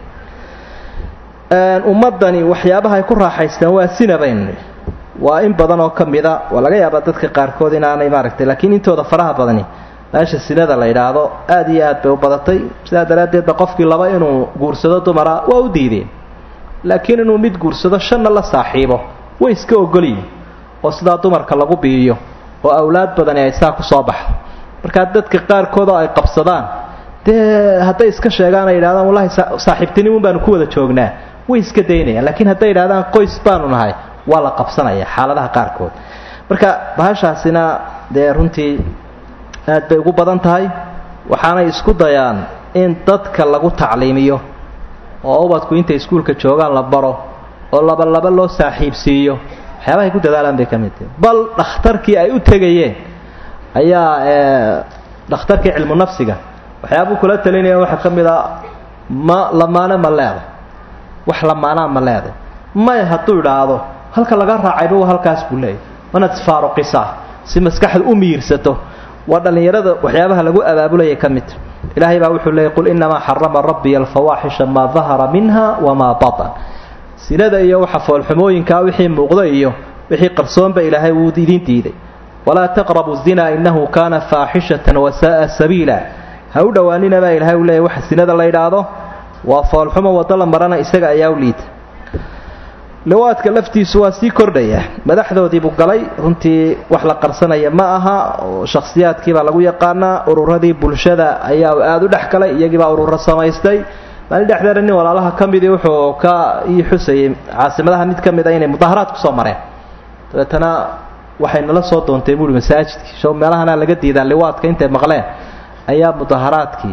ummadani waxyaabaha ay ku raaxaystaan waa sinabayn waa in badan oo ka mida waa laga yaabaa dadka qaarkood inaanay maaragtay laakiin intooda faraha badani meesha sinada la yidhaahdo aada iyo aad bay u badatay sidaa daraaddeed ba qofkii laba inuu guursado dumara waa u diideen laakiin inuu mid guursado shanna la saaxiibo way iska ogolyihin oo sidaa dumarka lagu biiyo oo awlaad badani ay saa ku soo baxdo markaa dadka qaarkood oo ay qabsadaan dee hadday iska sheegaan ay yidhahdaan wallahi saaxiibtinimun baanu ku wada joognaa way iska daynayaan laakiin hadday yidhahdaan qoys baanu nahay waa la qabsanaya xaaladaha qaarkood marka bahashaasina dee runtii aad bay ugu badan tahay waxaanay isku dayaan in dadka lagu tacliimiyo oo ubadku intay iskuulka joogaan la baro oo laba laba loo saaxiibsiiyo waxyaabahay ku dadaalaan bay ka mid tahay bal dhakhtarkii ay u tegayeen ayaa dhakhtarkii cilmu nafsiga waxyaabuu kula talinaya waxaa ka mid a ma lamaane ma leeday wax lamaanaa ma leeday maya hadduu idhaahdo halka laga raacayba waa halkaas buu leeyahy wanaad isfaaruqisaa si maskaxda u miirsato waa dhallinyarada waxyaabaha lagu abaabulaya ka midta ilaahay baa wuxuu leeyay qul inamaa xarama rabbiya alfawaaxisha maa dahara minha wamaa batan sinada iyo waxa foolxumooyinkaa wixii muuqda iyo wixii qarsoonba ilaahay wuu idin diiday walaa taqrabu zina inahu kaana faaxishatan wasaaa sabiila ha u dhowaanina baa ilahay u leeyahy waxa sinada la yidhaahdo waa foolxumo waddo la marana isaga ayaa u liita liwaadka laftiisu waa sii kordhaya madaxdoodiibuu galay runtii wax la qarsanaya ma aha shakhsiyaadkiibaa lagu yaqaanaa ururadii bulshada ayaa aada u dhex galay iyagiibaa ururo samaystay maalin dhexdeeda nin walaalaha ka midii wuxuu ka ii xusayay caasimadaha mid ka mid a inay mudaharaad kusoo mareen dabeetana waxay nala soo doontay buui masaajidkii sho meelahana laga diidaan liwaadka intay maqleen ayaa mudaharaadkii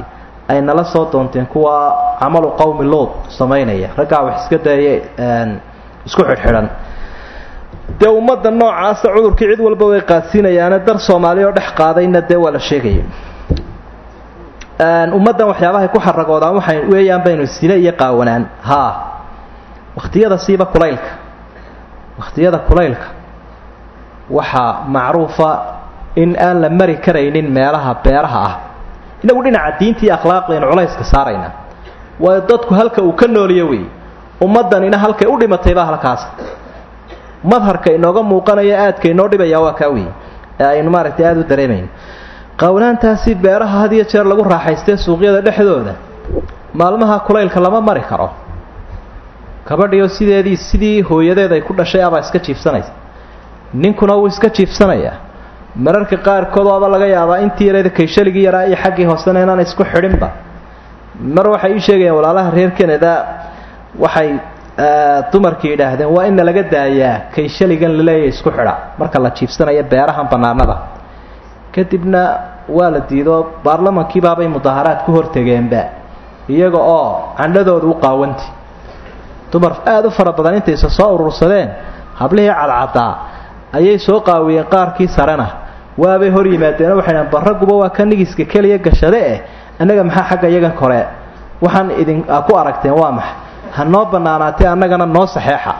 ay nala soo doonteen kuwa camalu qowmi lood samaynaya raggaa wax iska dayay isku xidhxidhan dee ummadda noocaasa cudurkii cid walba way qaadsiinayaane dar soomaali oo dhex qaadayna dee waa la sheegaya ummaddan waxyaabahay ku xaragoodaan waxay weeyaan baynu sine iyo qaawanaan haa wakhtiyada siiba kulaylka wakhtiyada kulaylka waxaa macruufa in aan la mari karaynin meelaha beeraha ah inagu dhinaca diinta iyo akhlaaqdaynu culayska saarayna waayo dadku halka uu ka nooliyo wey ummaddanina halkay u dhimatayba halkaas madharka inooga muuqanaya aadka inoo dhibaya waa kaa wey ee aynu maaragtay aada u dareemayno qawnaantaasi beeraha had iyo jeer lagu raaxaystee suuqyada dhexdooda maalmaha kulaylka lama mari karo gabadhiyo sideedii sidii hooyadeed ay ku dhashay abaa iska jiifsanaysa ninkuna wuu iska jiifsanayaa mararka qaarkood waaba laga yaabaa intii yareeda kayshaligii yaraa iyo xaggii hoosena inaan isku xidhinba mar waxay ii sheegayaan walaalaha reer canada waxay dumarkii yidhaahdeen waa ina laga daayaa kayshaligan laleeya isku xidha marka la jiifsanayo beerahan bannaanada kadibna waa la diido baarlamankiibaabay mudaharaad ku hortegeenba iyaga oo candhadooda u qaawanti dumar aada u fara badan intaysa soo urursadeen hablihii cadcaddaa ayay soo qaawiyeen qaarkii sarena waabay hor yimaadeen waxay dhahan barraguba waa ka nigiska keliya gashade eh annaga maxaa xagga iyagan kore waxaan idin ku aragteen waa maxay ha noo bannaanaatee annagana noo saxeexa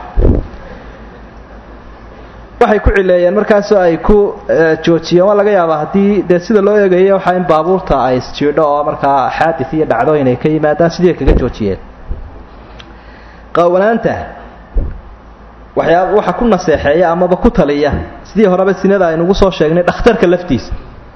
waxay ku cileeyeen markaasoo ay ku joojiyeen waa laga yaabaa haddii dee sida loo eegaya waxaa in baabuurta ay isjiidho oo markaa xaadis iyo dhacdooyin ay ka yimaadaan sidii ay kaga joojiyeen qaawanaanta waxyaa waxa ku naseexeeya amaba ku taliya sidii horeba sinada aynugu soo sheegnay dhakhtarka laftiisa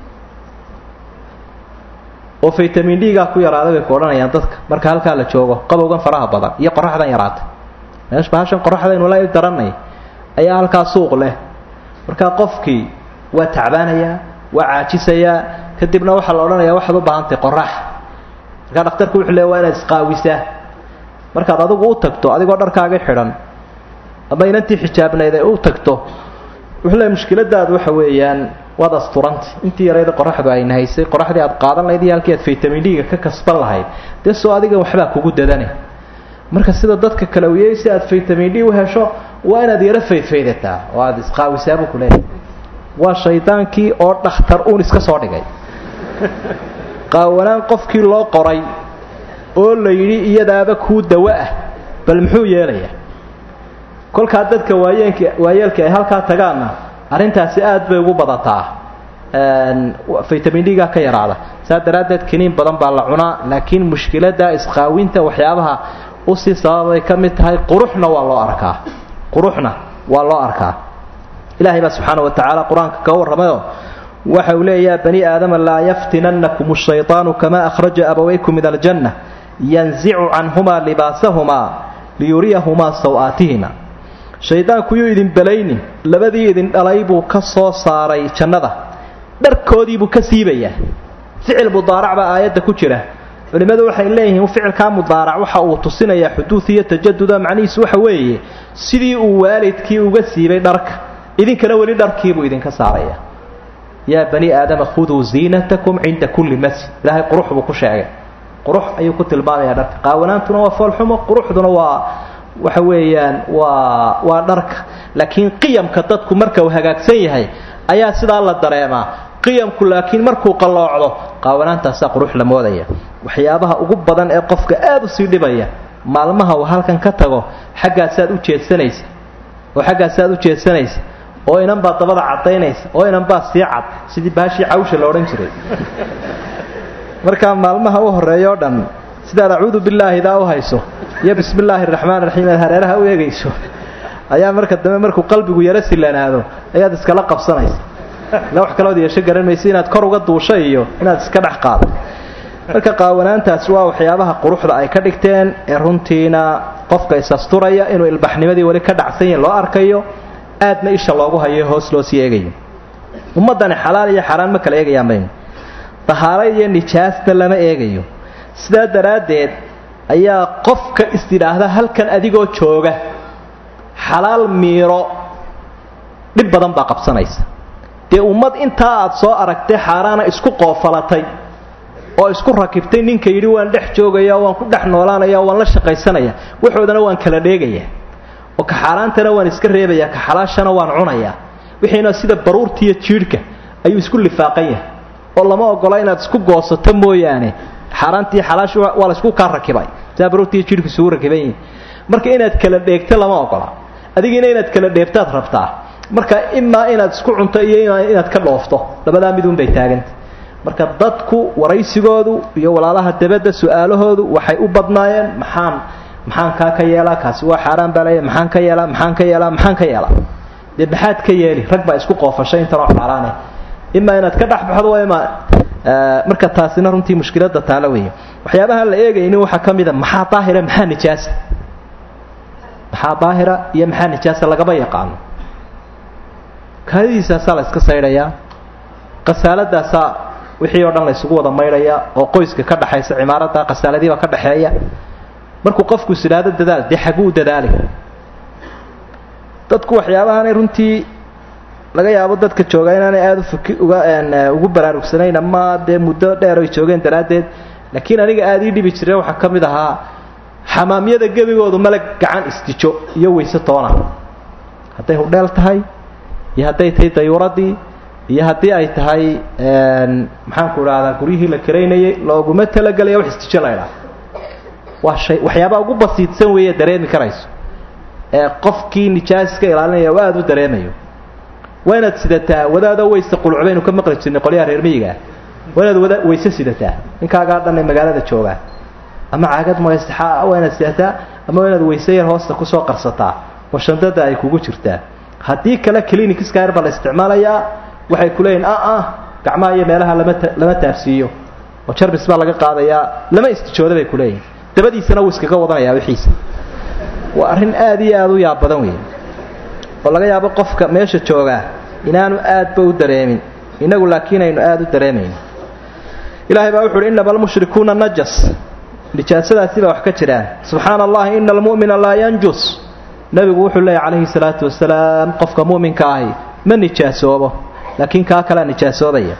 oo vitamin d-gaa ku yaraaday bay ku odhanayaan dadka marka halkaa la joogo qabowgan faraha badan iyo qoraxdan yaraatay meesh bahashan qoraxdaynu la daranay ayaa halkaa suuq leh markaa qofkii waa tacbaanayaa waa caajisayaa kadibna waxaa la odhanayaa waxaad u baahantay qorax markaa dhakhtarku wuxuu leey waa inaad isqaawisaa markaad adigu u tagto adigoo dharkaagii xidhan ama inantii xijaabnayd ay u tagto wuxuu leey mushkiladaadu waxa weeyaan waad asturanta intii yarayda qoraxdu ay nahaysay qoraxdii aad qaadan lahayd iyo halkii aad vitamin d-ga ka kasban lahayd dee soo adiga waxbaa kugu dadane marka sida dadka kale uyey si aad vitamin d u hesho waa inaad yaro faydfaydataa oo aada isqaawisaabuu ku leeyahay waa shaydaankii oo dhakhtar uun iska soo dhigay qaawanaan qofkii loo qoray oo la yidhi iyadaaba kuu dawo ah bal muxuu yeelayaa kolkaa dadka waayeenk waayeelka ay halkaa tagaanna arrintaasi aad bay ugu badataa vitamin d-gaa ka yaraada saa daraaddeed kiniin badan baa la cunaa laakiin mushkiladda isqaawinta waxyaabaha usii sababay ka mid tahay quruxna waa loo arkaa quruxna waa loo arkaa ilaahay baa subxaana wa tacaala qur-aanka kaga warramayoo waxa uu leeyaha bani aadama laa yaftinannakum ashayطaanu kama akhraja abawaykum min aljanna yanzicu canhumaa libaasahumaa liyuriyahumaa saw-aatihima shaydaanku yuu idin belaynin labadii idin dhalay buu ka soo saaray jannada dharkoodiibuu ka siibayaa ficil mudaarac baa aayadda ku jira culimmadu waxay leeyihiin ficilkaa mudaarac waxa uu tusinayaa xuduud iyo tajaduda macnihiisu waxa weeye sidii uu waalidkii uga siibay dharka idinkana weli dharkiibuu idinka saaraya yaa bani aadama khuduu ziinatakum cinda kulli masjid ilaahay qurux buu ku sheegay qurux ayuu ku tilmaamayaa dharka qaawanaantuna waa foolxumo quruxduna waa waxa weeyaan waa waa dharka laakiin qiyamka dadku marka uu hagaagsan yahay ayaa sidaa la dareemaa qiyamku laakiin markuu qalloocdo qaawanaantaasaa qurux la moodaya waxyaabaha ugu badan ee qofka aada u sii dhibaya maalmaha uu halkan ka tago xaggaasaad u jeedsanaysa oo xaggaasaad u jeedsanaysa oo inan baa dabada caddaynaysa oo inan baa sii cad sidii baashii cawsha la odhan jiray markaa maalmaha u horreeya o dhan sidaad acuudu billaahi daa u hayso iyo bismi illaahi raxmaan raxiim aad hareeraha u eegayso ayaa marka dambe markuu qalbigu yaro silanaado ayaad iskala qabsanaysa ila wax kalood yeesho garan maysa inaad kor uga duusho iyo inaad iska dhex qaado marka qaawanaantaasi waa waxyaabaha quruxda ay ka dhigteen ee runtiina qofka is-asturaya inuu ilbaxnimadii weli ka dhacsan yahin loo arkayo aadna isha loogu hayo hoos loo sii eegayo ummaddani xalaal iyo xaaraan ma kala eegayaan baynu dahaaro iyo nijaasna lama eegayo sidaa daraaddeed ayaa qofka istidhaahda halkan adigoo jooga xalaal miiro dhib badan baa qabsanaysa dee ummad intaa aad soo aragtay xaaraana isku qoofalatay oo isku rakibtay ninka yidhi waan dhex joogaya waan ku dhex noolaanaya waan la shaqaysanaya waxoodana waan kala dheegaya oo ka xaaraantana waan iska reebaya ka xalaashana waan cunaya wixiina sida baruurtiiyo jiidhka ayuu isku lifaaqan yahay oo lama ogola inaad isku goosato mooyaane xaaraantii xalaash waa la isku kaa rakibay sidaa baruurtiiyo jiidhku isugu rakiban yihin marka inaad kala dheegto lama ogola adigiina inaad kala dheebtaad rabtaa marka imaa inaad isku cunto iyo inaad ka dhoofto labadaa midun bay taaganta marka dadku waraysigoodu iyo walaalaha dabadda su-aalahoodu waxay u badnaayeen maxaan maxaan kaa ka yeelaa kaasi waa xaaraan baa leeya maxaan ka yeelaa maxaan ka yeelaa maxaan ka yeelaa dee maxaad ka yeeli rag baa isku qoofashay intanoo xaaraane imaa inaad ka dhexbaxdo waa imaa marka taasina runtii mushkilada taalo weeye waxyaabaha la eegaynin waxaa ka mid a maxaa daahira maxaa nijaasa maxaa daahira iyo maxaa nijaasa lagama yaqaano kaadidiisaasaa la iska saydhayaa qasaaladaasaa wixii oo dhan la isugu wada maydhaya oo qoyska ka dhaxaysa cimaarada qasaaladiiba ka dhaxeeya markuu qofku is idhaahdo dadaal dee xaguu dadaali dadku waxyaabahaanay runtii laga yaabo dadka jooga inaanay aada ufaki uga ugu baraarugsanayn ama dee muddo dheer ay joogeen daraaddeed laakiin aniga aada ii dhibi jireen waxaa ka mid ahaa xamaamyada gebigoodu male gacan isdijo iyo wayse toona hadday hudheel tahay iyo hadday tahay dayuuradii iyo haddii ay tahay maxaanku idhahdaa guryihii la karaynayay looguma talagelaya wax isdijo la ydhaha waa shay waxyaabaha ugu basiidsan weeye dareemi karayso ee qofkii nijaas iska ilaalinaya oo aada u dareemayo waa inaad sidataa wadaado weyse qulcbaynu ka maqli jirnay qolyaha reer miyigaa waa inaad wada wayse sidataa ninkaagaa dhan ee magaalada joogaa ama caagad maysaxa waa inaad sidataa ama waa inaad wayse yar hoosta kusoo qarsataa oo shandada ay kugu jirtaa haddii kale clinicskaa yar baa la isticmaalayaa waxay ku leeyihin a ah gacmaha iyo meelaha lama lama taabsiiyo oo jarbis baa laga qaadayaa lama istijooda bay ku leeyihin dabadiisana wuu iskaga wadanayaa wixiisa waa arrin aada iyo aada u yaab badan weeye oo laga yaabo qofka meesha joogaa inaanu aadba u dareemin inagu laakiin aynu aada u dareemayno ilaahay baa wuxu uhi innama almushrikuuna najas nijaasadaasi baa wax ka jiraan subxaana allahi ina almu'mina laa yanjus nebigu wuxuu leeyahy calayhi salaatu wasalaam qofka mu'minka ahi ma nijaasoobo laakiin kaa kalea nijaasoobaya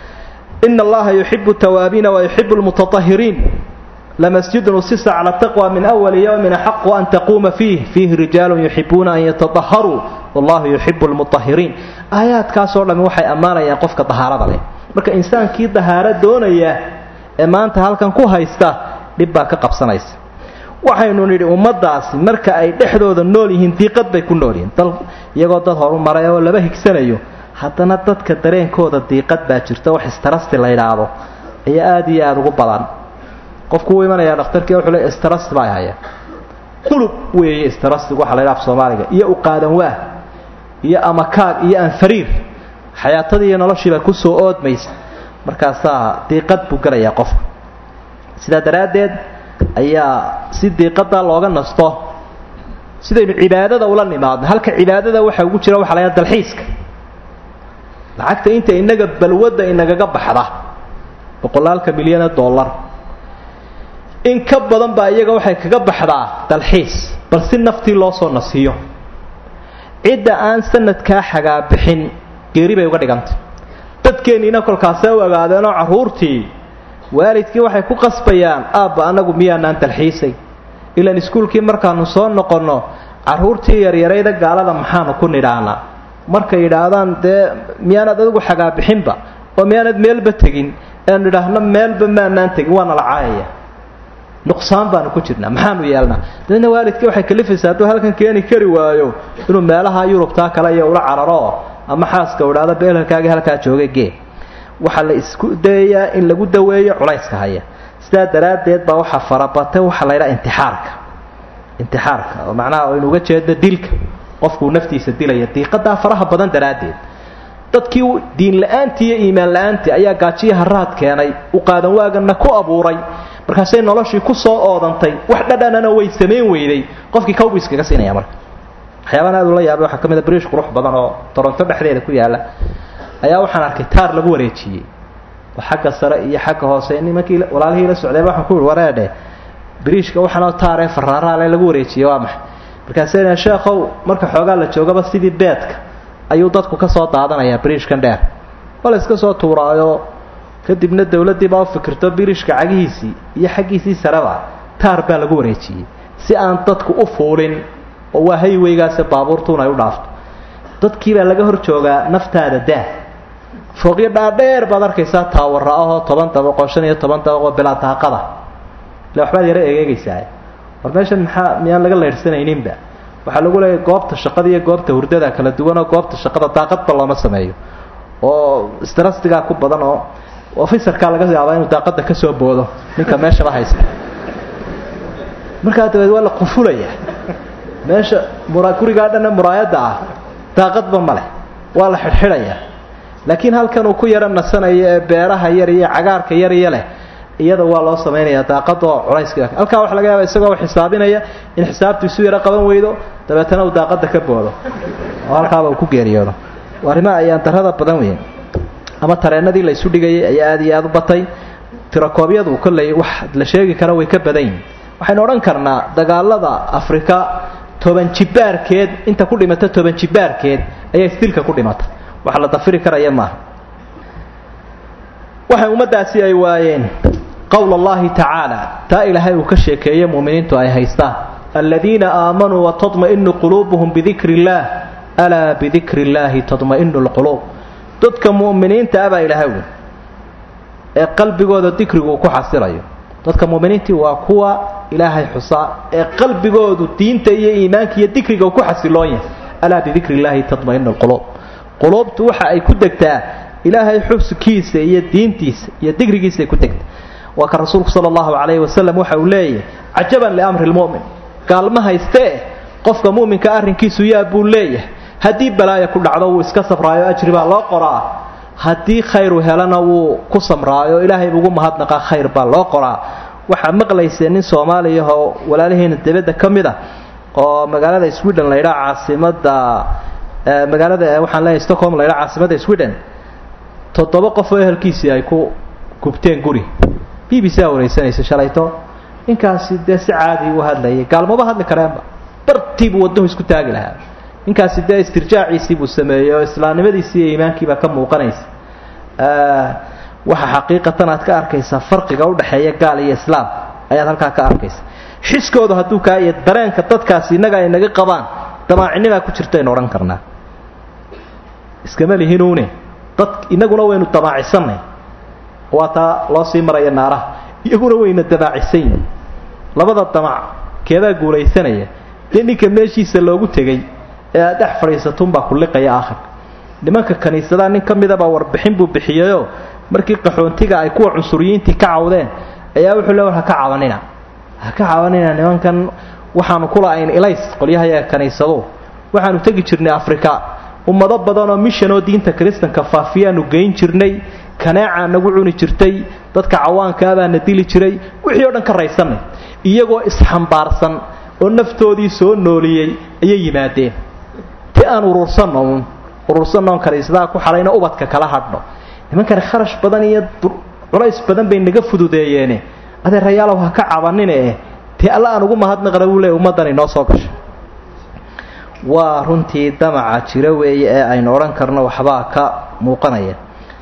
ina allaha yuxibu tawaabiina wa yuxibu lmutatahiriin lamasjidun usisa cala taqwa min awali yowmin axaqu an taquuma fiih fiihi rijaalun yuxibuuna an yatadaharuu wallahu yuxibu lmutahiriin aayaadkaasoo dhammi waxay ammaanayaan qofka dahaarada leh marka insaankii dahaaro doonaya ee maanta halkan ku haysta dhib baa ka qabsanaysa waxaynu nidhi ummaddaasi marka ay dhexdooda nool yihiin diiqad bay ku nool yihiin dal iyagoo dad horu maray oo laba higsanayo haddana dadka dareenkooda diiqad baa jirta wax istarasti la yidhaahdo ayaa aada iyo aada ugu badan qofku uu imanayaa dhakhtarkii wuxuu le istarasti baa haya qulub weeye istarastigu waxa la yidhaha af soomaaliga iyo uqaadan waah iyo amakaag iyo anfariir xayaatadii iyo noloshiiba kusoo oodmaysa markaasaa diiqad buu gelayaa qofka sidaa daraaddeed ayaa si diiqadaa looga nasto sidaynu cibaadada ula nimaadno halka cibaadada waxa ugu jira waxa la ydhaha dalxiiska lacagta inta inaga balwadda inagaga baxda boqolaalka milyane dollar in ka badan baa iyaga waxay kaga baxdaa dalxiis bal si naftii loo soo nasiiyo cidda aan sanadkaa xagaabixin geeri bay uga dhigantay dadkeenniina kolkaasee u ogaadeenoo carruurtii waalidkii waxay ku qasbayaan aabba annagu miyaanaan dalxiisay ilaan iskuulkii markaanu soo noqonno carruurtii yaryarayda gaalada maxaanu ku nidhaahnaa markay yidhaahdaan dee miyaanad adigu xagaabixinba oo miyaanad meelba tegin eanu idhaahno meelba maanaan tegin waana la caayaya nuqsaan baanu ku jirnaa maxaanu yeelnaa dabeedna waalidkii waxay kalifaysaa hadduu halkan keeni kari waayo inuu meelaha yurubtaa kale iyo ula cararo ama xaaska u idhahdo beelhalkaagii halkaa jooga gee waxaa la isku dayayaa in lagu daweeyo culayska haya sidaa daraaddeed baa waxaa farabatay waxaa la ydhaha intixaarka intixaarka oo macnaha aynu uga jeedno dilka qofkuu naftiisa dilaya diiqadaa faraha badan daraaddeed dadkii diin la-aantii iyo iimaan la-aantii ayaa gaajiya haraad keenay u qaadan waagana ku abuuray markaasay noloshii ku soo oodantay wax dhadhanana way samayn weyday qofkii kawbu iskaga siinaya marka waxyaabahan aad ula yaabay waxaa ka mid a briish qurux badan oo toronto dhexdeeda ku yaalla ayaa waxaan arkay taar lagu wareejiyey oo xagga sare iyo xagga hoose nimankii walaalihii la socdayba waxaan ku yihi wareedhe briishka waxaanoo taaree faraaraale lagu wareejiyey waa maxay markaasay sheekhow marka xoogaa la joogaba sidii beedka ayuu dadku ka soo daadanayaa briishkan dheer waa la iska soo tuuraayo kadibna dawladdii baa u fikirto birishka cagihiisii iyo xaggiisii sareba taar baa lagu wareejiyey si aan dadku u fuulin oo waa hayweygaase baabuurtuun ay u dhaafto dadkii baa laga hor joogaa naftaada daa fooqyo dhaadheer baad arkaysaa taawara ahoo toban dabaqoo shan iyo toban dabaqoo bilaa daaqada ile waxbaad yaro egeegaysaa war meeshan maxaa miyaan laga leydhsanayninba waxaa lagu leeyahy goobta shaqada iyo goobta hurdada kala duwanoo goobta shaqada daaqadba looma sameeyo oo strastigaa ku badan oo ofisarkaa laga yaabaa inuu daaqada kasoo boodo ninka meeshaba haysta markaa dabeed waa la qufulaya meesha mura gurigaa dhanna muraayadda ah daaqadba ma leh waa la xidhxidhaya laakiin halkan uu ku yaro nasanayo ee beeraha yar iyo cagaarka yar iyo leh iyada waa loo samaynayaa daaqada oo culayska halkaa waxa laga yaaba isagoo xisaabinaya in xisaabtu isu yaro qaban weydo dabeetana uu daaqada ka boodo oo halkaaba uu ku geeriyoodo arrimaha ayaan darada badan weyn ama tareenadii la isu dhigayay ayaa aada iyo aada u batay tirakoobyadu kolley wax la sheegi kara way ka badan yihin waxaynu odhan karnaa dagaalada afrika toban jibaarkeed inta ku dhimata toban jibaarkeed ayaa isdilka ku dhimata wax la dafiri karaya maaha waxay ummaddaasi ay waayeen qowl allahi tacaala taa ilaahay uu ka sheekeeye muuminiintu ay haystaan aladiina aamanuu watadma'inu quluubuhum bidikri illaah alaa bidikri illaahi tadma'inu lquluub dadka mu'miniinta abaa ilaahay wy ee qalbigooda dikrigu uu ku xasilayo dadka mu'miniintii waa kuwa ilaahay xusaa ee qalbigoodu diinta iyo iimaanka iyo dikriga uu ku xasiloon yahay alaa bidikri illaahi tadma'inu lquluub quluubtu waxa ay ku degtaa ilaahay xubskiisa iyo diintiisa iyo dikrigiisa ay ku degtaa waa ka rasuulku sala allahu calayhi wasalam waxa uu leeyahay cajaban liamri lmu'min gaalma haystee qofka mu'minka arrinkiisu yaa buu leeyahay haddii balaaya ku dhacdo wuu iska sabraayo ajri baa loo qoraa haddii khayru helana wuu ku samraayo ilaahay ugu mahadnaqaa khayr baa loo qoraa waxaa maqlaysee nin soomaaliyahoo walaalaheena debadda ka mid a oo magaalada sweden la ydhaa caasimada magaalada waxaan leeyahay stockholm la ydhaa caasimada sweden toddoba qof oo ehelkiisii ay ku gubteen guri b b c a wareysanaysa shalayto ninkaasi dee si caadi u hadlayay gaalmaba hadli kareenba bartiibuu waddahu isku taagi lahaa ninkaasi dee istirjaaciisii buu sameeyey oo islaamnimadiisii iyo iimaankiibaa ka muuqanaysa waxa xaqiiqatan aad ka arkaysaa farqiga udhexeeya gaal iyo islaam ayaad halkaa ka arkaysa xiskoodu hadduu kaa iyo dareenka dadkaasi innaga ay naga qabaan damaacinimaa ku jirta aynu odhan karnaa iskama lihinuune dad innaguna waynu damaacisanay waa taa loo sii maraya naaraha iyaguna wayna damaacisan yihin labada damac keedaa guulaysanaya dee ninka meeshiisa loogu tegey ee aad dhex fadhiisatunbaa kulliqaya aakhirka nimanka kaniisadaha nin ka midabaa warbixin buu bixiyeyoo markii qaxoontiga ay kuwa cunsuriyiintii ka cawdeen ayaa wuxuu le war ha ka cabanina ha ka cabanina nimankan waxaanu kula-ayn ilays qolyahayaga kaniisadu waxaanu tegi jirnay afrika ummado badanoo mishanoo diinta kiristanka faafiyaanu geyn jirnay kaneecaa nagu cuni jirtay dadka cawaankaabaana dili jiray wixii o dhan ka raysanay iyagoo isxambaarsan oo naftoodii soo nooliyey ayay yimaadeen ti aan urursanno uun urursannoon kaniisadaha ku xadhayno ubadka kala hadhno nimankani kharash badan iyo culays badan bay naga fududeeyeene adeerayaalow ha ka cabanine eh dee alla aan ugu mahadnaqna buu leey ummaddan inoo soo gashay waa runtii damaca jira weeye ee aynu odhan karno waxbaa ka muuqanaya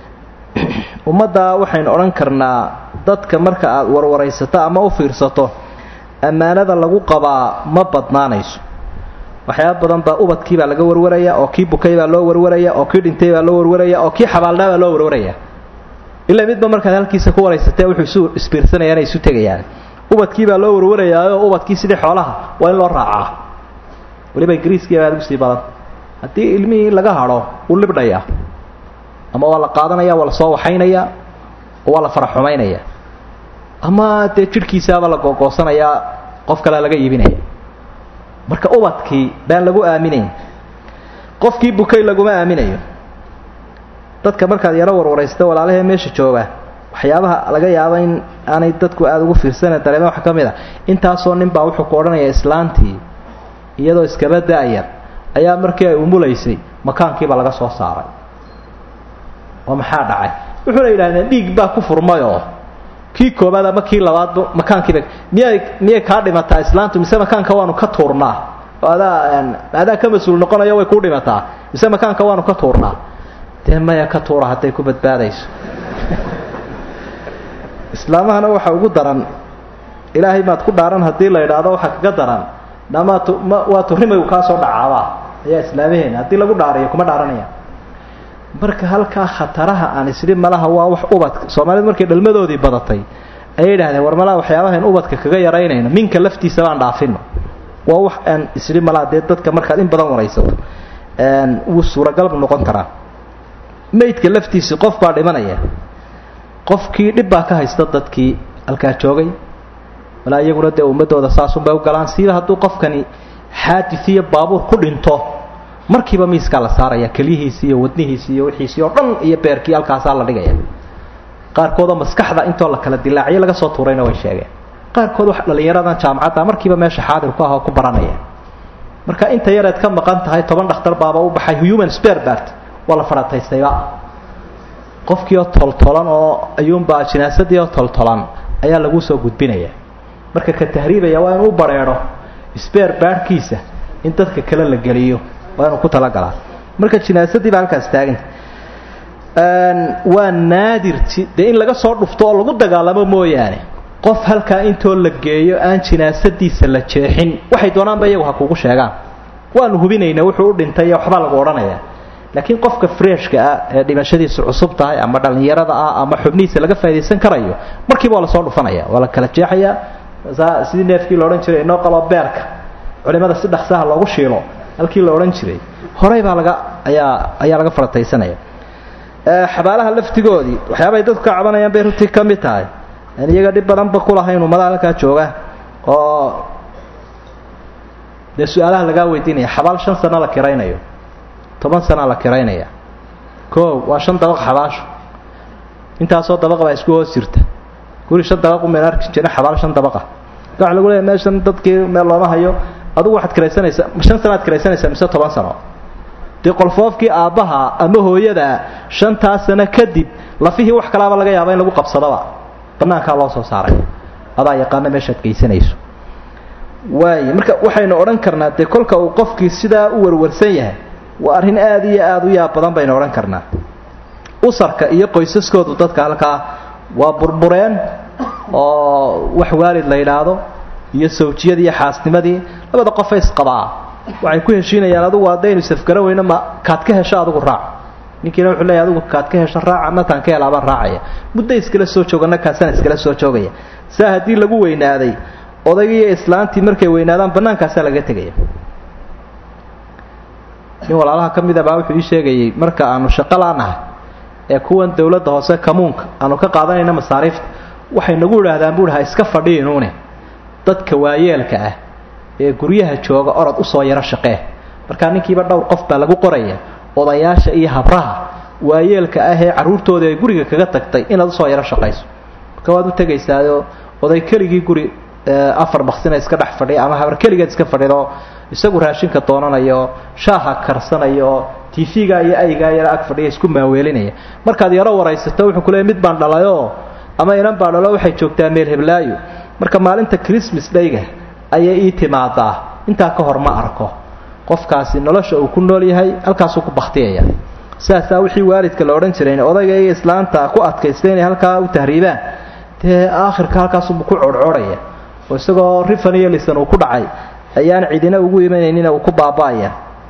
ummadda waxaynu odhan karnaa dadka marka aad warwaraysato ama u fiirsato ammaanada lagu qabaa ma badnaanayso waxyaaba badan baa ubadkii baa laga warwaraya oo kii bukay baa loo warwaraya oo kii dhintay baa loo warwaraya oo kii xabaalnaa baa loo warwaraya ilaa midba markaad halkiisa ku waraysatee wuxuu isu isbiirsanayaan ay isu tegayaan ubadkii baa loo warwarayaayoo ubadkii sidii xoolaha waa in loo raacaa weliba ingiriiskii baa ugu sii badan haddii ilmihii laga hadho wuu libdhayaa ama waa la qaadanaya waa la soo waxaynaya oo waa la faraxumaynaya ama dee jidhkiisaaba la googoosanayaa qof kalea laga iibinaya marka ubadkii baan lagu aaminayn qofkii bukay laguma aaminayo dadka markaad yaro warwaraysta walaalahee meesha jooga waxyaabaha laga yaaba in aanay dadku aada ugu fiirsana dareema waxa ka mid a intaasoo nin baa wuxuu ku odhanaya islaantii iyadoo iskaba da-yar ayaa markii ay umulaysay makaankiiba laga soo saaray oo maxaa dhacay wuxuuna yidhahdeen dhiig baa ku furmayoo kii koobaad ama kii labaadba makaankiiba miyay miyay kaa dhimataa islaantu mise makaanka waanu ka tuurnaa oo adaa adaa ka mas-uul noqonayo way ku dhimataa mise makaanka waanu ka tuurnaa dee maya ka tuura hadday ku badbaadayso islaamahana waxa ugu daran ilaahay maad ku dhaaran haddii la idhaahdo waxa kaga daran dhamaat waa tuhrimaygu kaa soo dhacaabaa ayaa islaamaheena haddii lagu dhaariyo kuma dhaaranaya marka halkaa khataraha aan isdhi malaha waa wax ubadka soomaalidu markay dhalmadoodii badatay ayay yidhahdeen war malaha waxyaabahayn ubadka kaga yaraynayno minka laftiisa baan dhaafino waa wax aan isdhi malaha dee dadka markaad in badan waraysato wuu suuragalbu noqon karaa maydka laftiisii qof baa dhimanaya qofkii dhib baa ka haysta dadkii halkaa joogay walaa iyaguna dee ummadooda saasunbay u galaan siiba hadduu qofkani xaadis iyo baabuur ku dhinto markiiba miiskaa la saaraya kelyihiisi iyo wadnihiisi iyo wixiisii oo dhan iyo beerkii halkaasaa la dhigaya qaarkoodoo maskaxda intoo la kala dilaaciyo laga soo tuurayna way sheegeen qaarkood wax dhallinyaradan jaamacadda markiiba meesha xaadir ku ah oo ku baranaya marka inta yareed ka maqan tahay toban dhakhtar baaba u baxay human sperbert waa la fadhataystayba qofkii oo toltolan oo ayuunbaa jinaasadii oo toltolan ayaa lagu soo gudbinaya marka ka tahriibaya waa inuu u bareedho sbeer baarhkiisa in dadka kale la geliyo waa inuu ku talagalaa marka jinaasadii baa halkaas taaganta waa naadir dee in laga soo dhufto oo lagu dagaalamo mooyaane qof halkaa intoo la geeyo aan jinaasadiisa la jeexin waxay doonaanba iyagu ha kugu sheegaan waanu hubinayna wuxuu u dhintay iyo waxbaa lagu odhanaya laakiin qofka freshka ah ee dhimashadiisu cusub tahay ama dhallinyarada ah ama xubnihiisa laga faa'idaysan karayo markiiba waa lasoo dhufanaya waa la kala jeexaya sidii neefkii la odhan jiray inoo qabo beerka culimada si dhaksaha loogu shiilo halkii la odhan jiray horey baa laga ayaa ayaa laga farataysanaya xabaalaha laftigoodii waxyaabaay dadku ka cabanayaan bay runtii ka mid tahay aan iyaga dhib badanba kulahayn ummadaha halkaa jooga oo dee su-aalaha lagaa weydiinaya xabaal shan sano la kiraynayo toban sana la kiraynaya o waa shan dabaq xabaasho intaasoo dabaq baa isku hoos jirta guri shan dabaq umayna arki jirin xabaal shan dabaqa marka waxa lagu leeya meeshan dadkii meel looma hayo adugu waxaad kiraysanaysaa shan sanaad kiraysanaysaa mise toban sano dee qolfoofkii aabbaha ama hooyada shantaa sano kadib lafihii wax kalaaba laga yaaba in lagu qabsadaba banaankaa loo soo saaray adaa yaqaana meeshaad geysanayso waay marka waxaynu odhan karnaa dee kolka uu qofkii sidaa u warwarsan yahay waa arrin aada iyo aada u yaab badan baynu odhan karnaa usarka iyo qoysaskoodu dadka halkaa waa burbureen oo wax waalid la yidhaahdo iyo sawjiyadii iyo xaasnimadii labada qofa isqabaa waxay ku heshiinayaan adugu haddaynu safgara weyno ma kaad ka hesho adigu raac ninkiina wuxuu leeyahy adigu kaad ka hesho raaca mataan ka helaabaan raacaya muddo iskala soo joogana kaasana iskala soo joogaya saa haddii lagu weynaaday odayga iyo islaantii markay weynaadaan bannaankaasaa laga tegaya nin walaalaha ka mid a baa wuxuu ii sheegayay marka aanu shaqo laanahay ee kuwan dawladda hoose kamuunka aanu ka qaadanayna masaariifta waxay nagu idhaahdaan buuhi ha iska fadhiinuune dadka waayeelka ah ee guryaha jooga orod usoo yaro shaqee markaa ninkiiba dhowr qof baa lagu qoraya odayaasha iyo habraha waayeelka ah ee carruurtooda ay guriga kaga tagtay inaad usoo yaro shaqayso marka waad u tegaysaao oday keligii guri afar baksina iska dhex fadhiya ama habar keligeed iska fadhido isagu raashinka doonanayo shaaha karsanayo tv-ga iyo aygaa yaro ag fadhiya isku maaweelinaya markaad yaro waraysato wuxuu kuleeyay mid baan dhalayoo ama inan baa dhalo waxay joogtaa meel heblaayo marka maalinta christmas dhayga ayay ii timaadaa intaa ka hor ma arko qofkaasi nolosha uu ku nool yahay halkaasuu ku baktiyaya saasaa wixii waalidka la odhan jiray odayga iyo islaanta ku adkaysta inay halkaa u tahriibaan dee aakhirka halkaasubu ku codhcoodhaya oo isagoo rifan iyo lisan uu ku dhacay ayaan cidina ugu imanaynin uu ku baaba'aya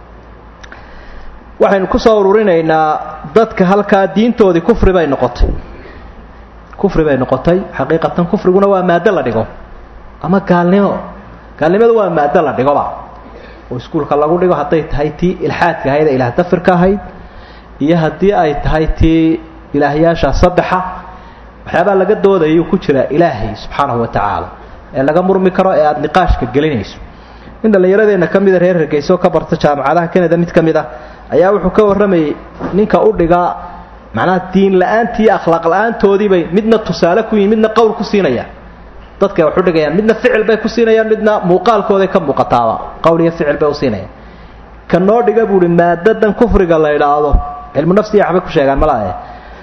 waxaynu kusoo ururinaynaa dadka halkaa diintoodii kufri bay noqotay kufri bay noqotay xaqiiqatan kufriguna waa maado la dhigo ama gaalnimo gaalnimadu waa maado la dhigoba oo iskuulka lagu dhigo hadday tahay tii ilxaadka ahayd ee ilaah dafirka ahayd iyo haddii ay tahay tii ilaahyaasha saddexa waxyaabaa laga doodayuu ku jira ilaahay subxaanahu wa tacaala ee laga murmi karo ee aada niqaashka gelinayso in dhallinyaradeenna ka mida reer hargeyso ka barta jaamacadaha kanada mid ka mid ah ayaa wuxuu ka warramayay ninka u dhigaa macnaha diin la-aantii akhlaaq la-aantoodiibay midna tusaale ku yihin midna qowl ku siinayaan dadkay wax u dhigayaan midna ficil bay ku siinayaan midna muuqaalkooday ka muuqataaba qowl iyo ficil bay u siinayaan ka noo dhiga buuhi maadadan kufriga la idhaahdo cilmu nafsiya waxbay ku sheegaan malaaye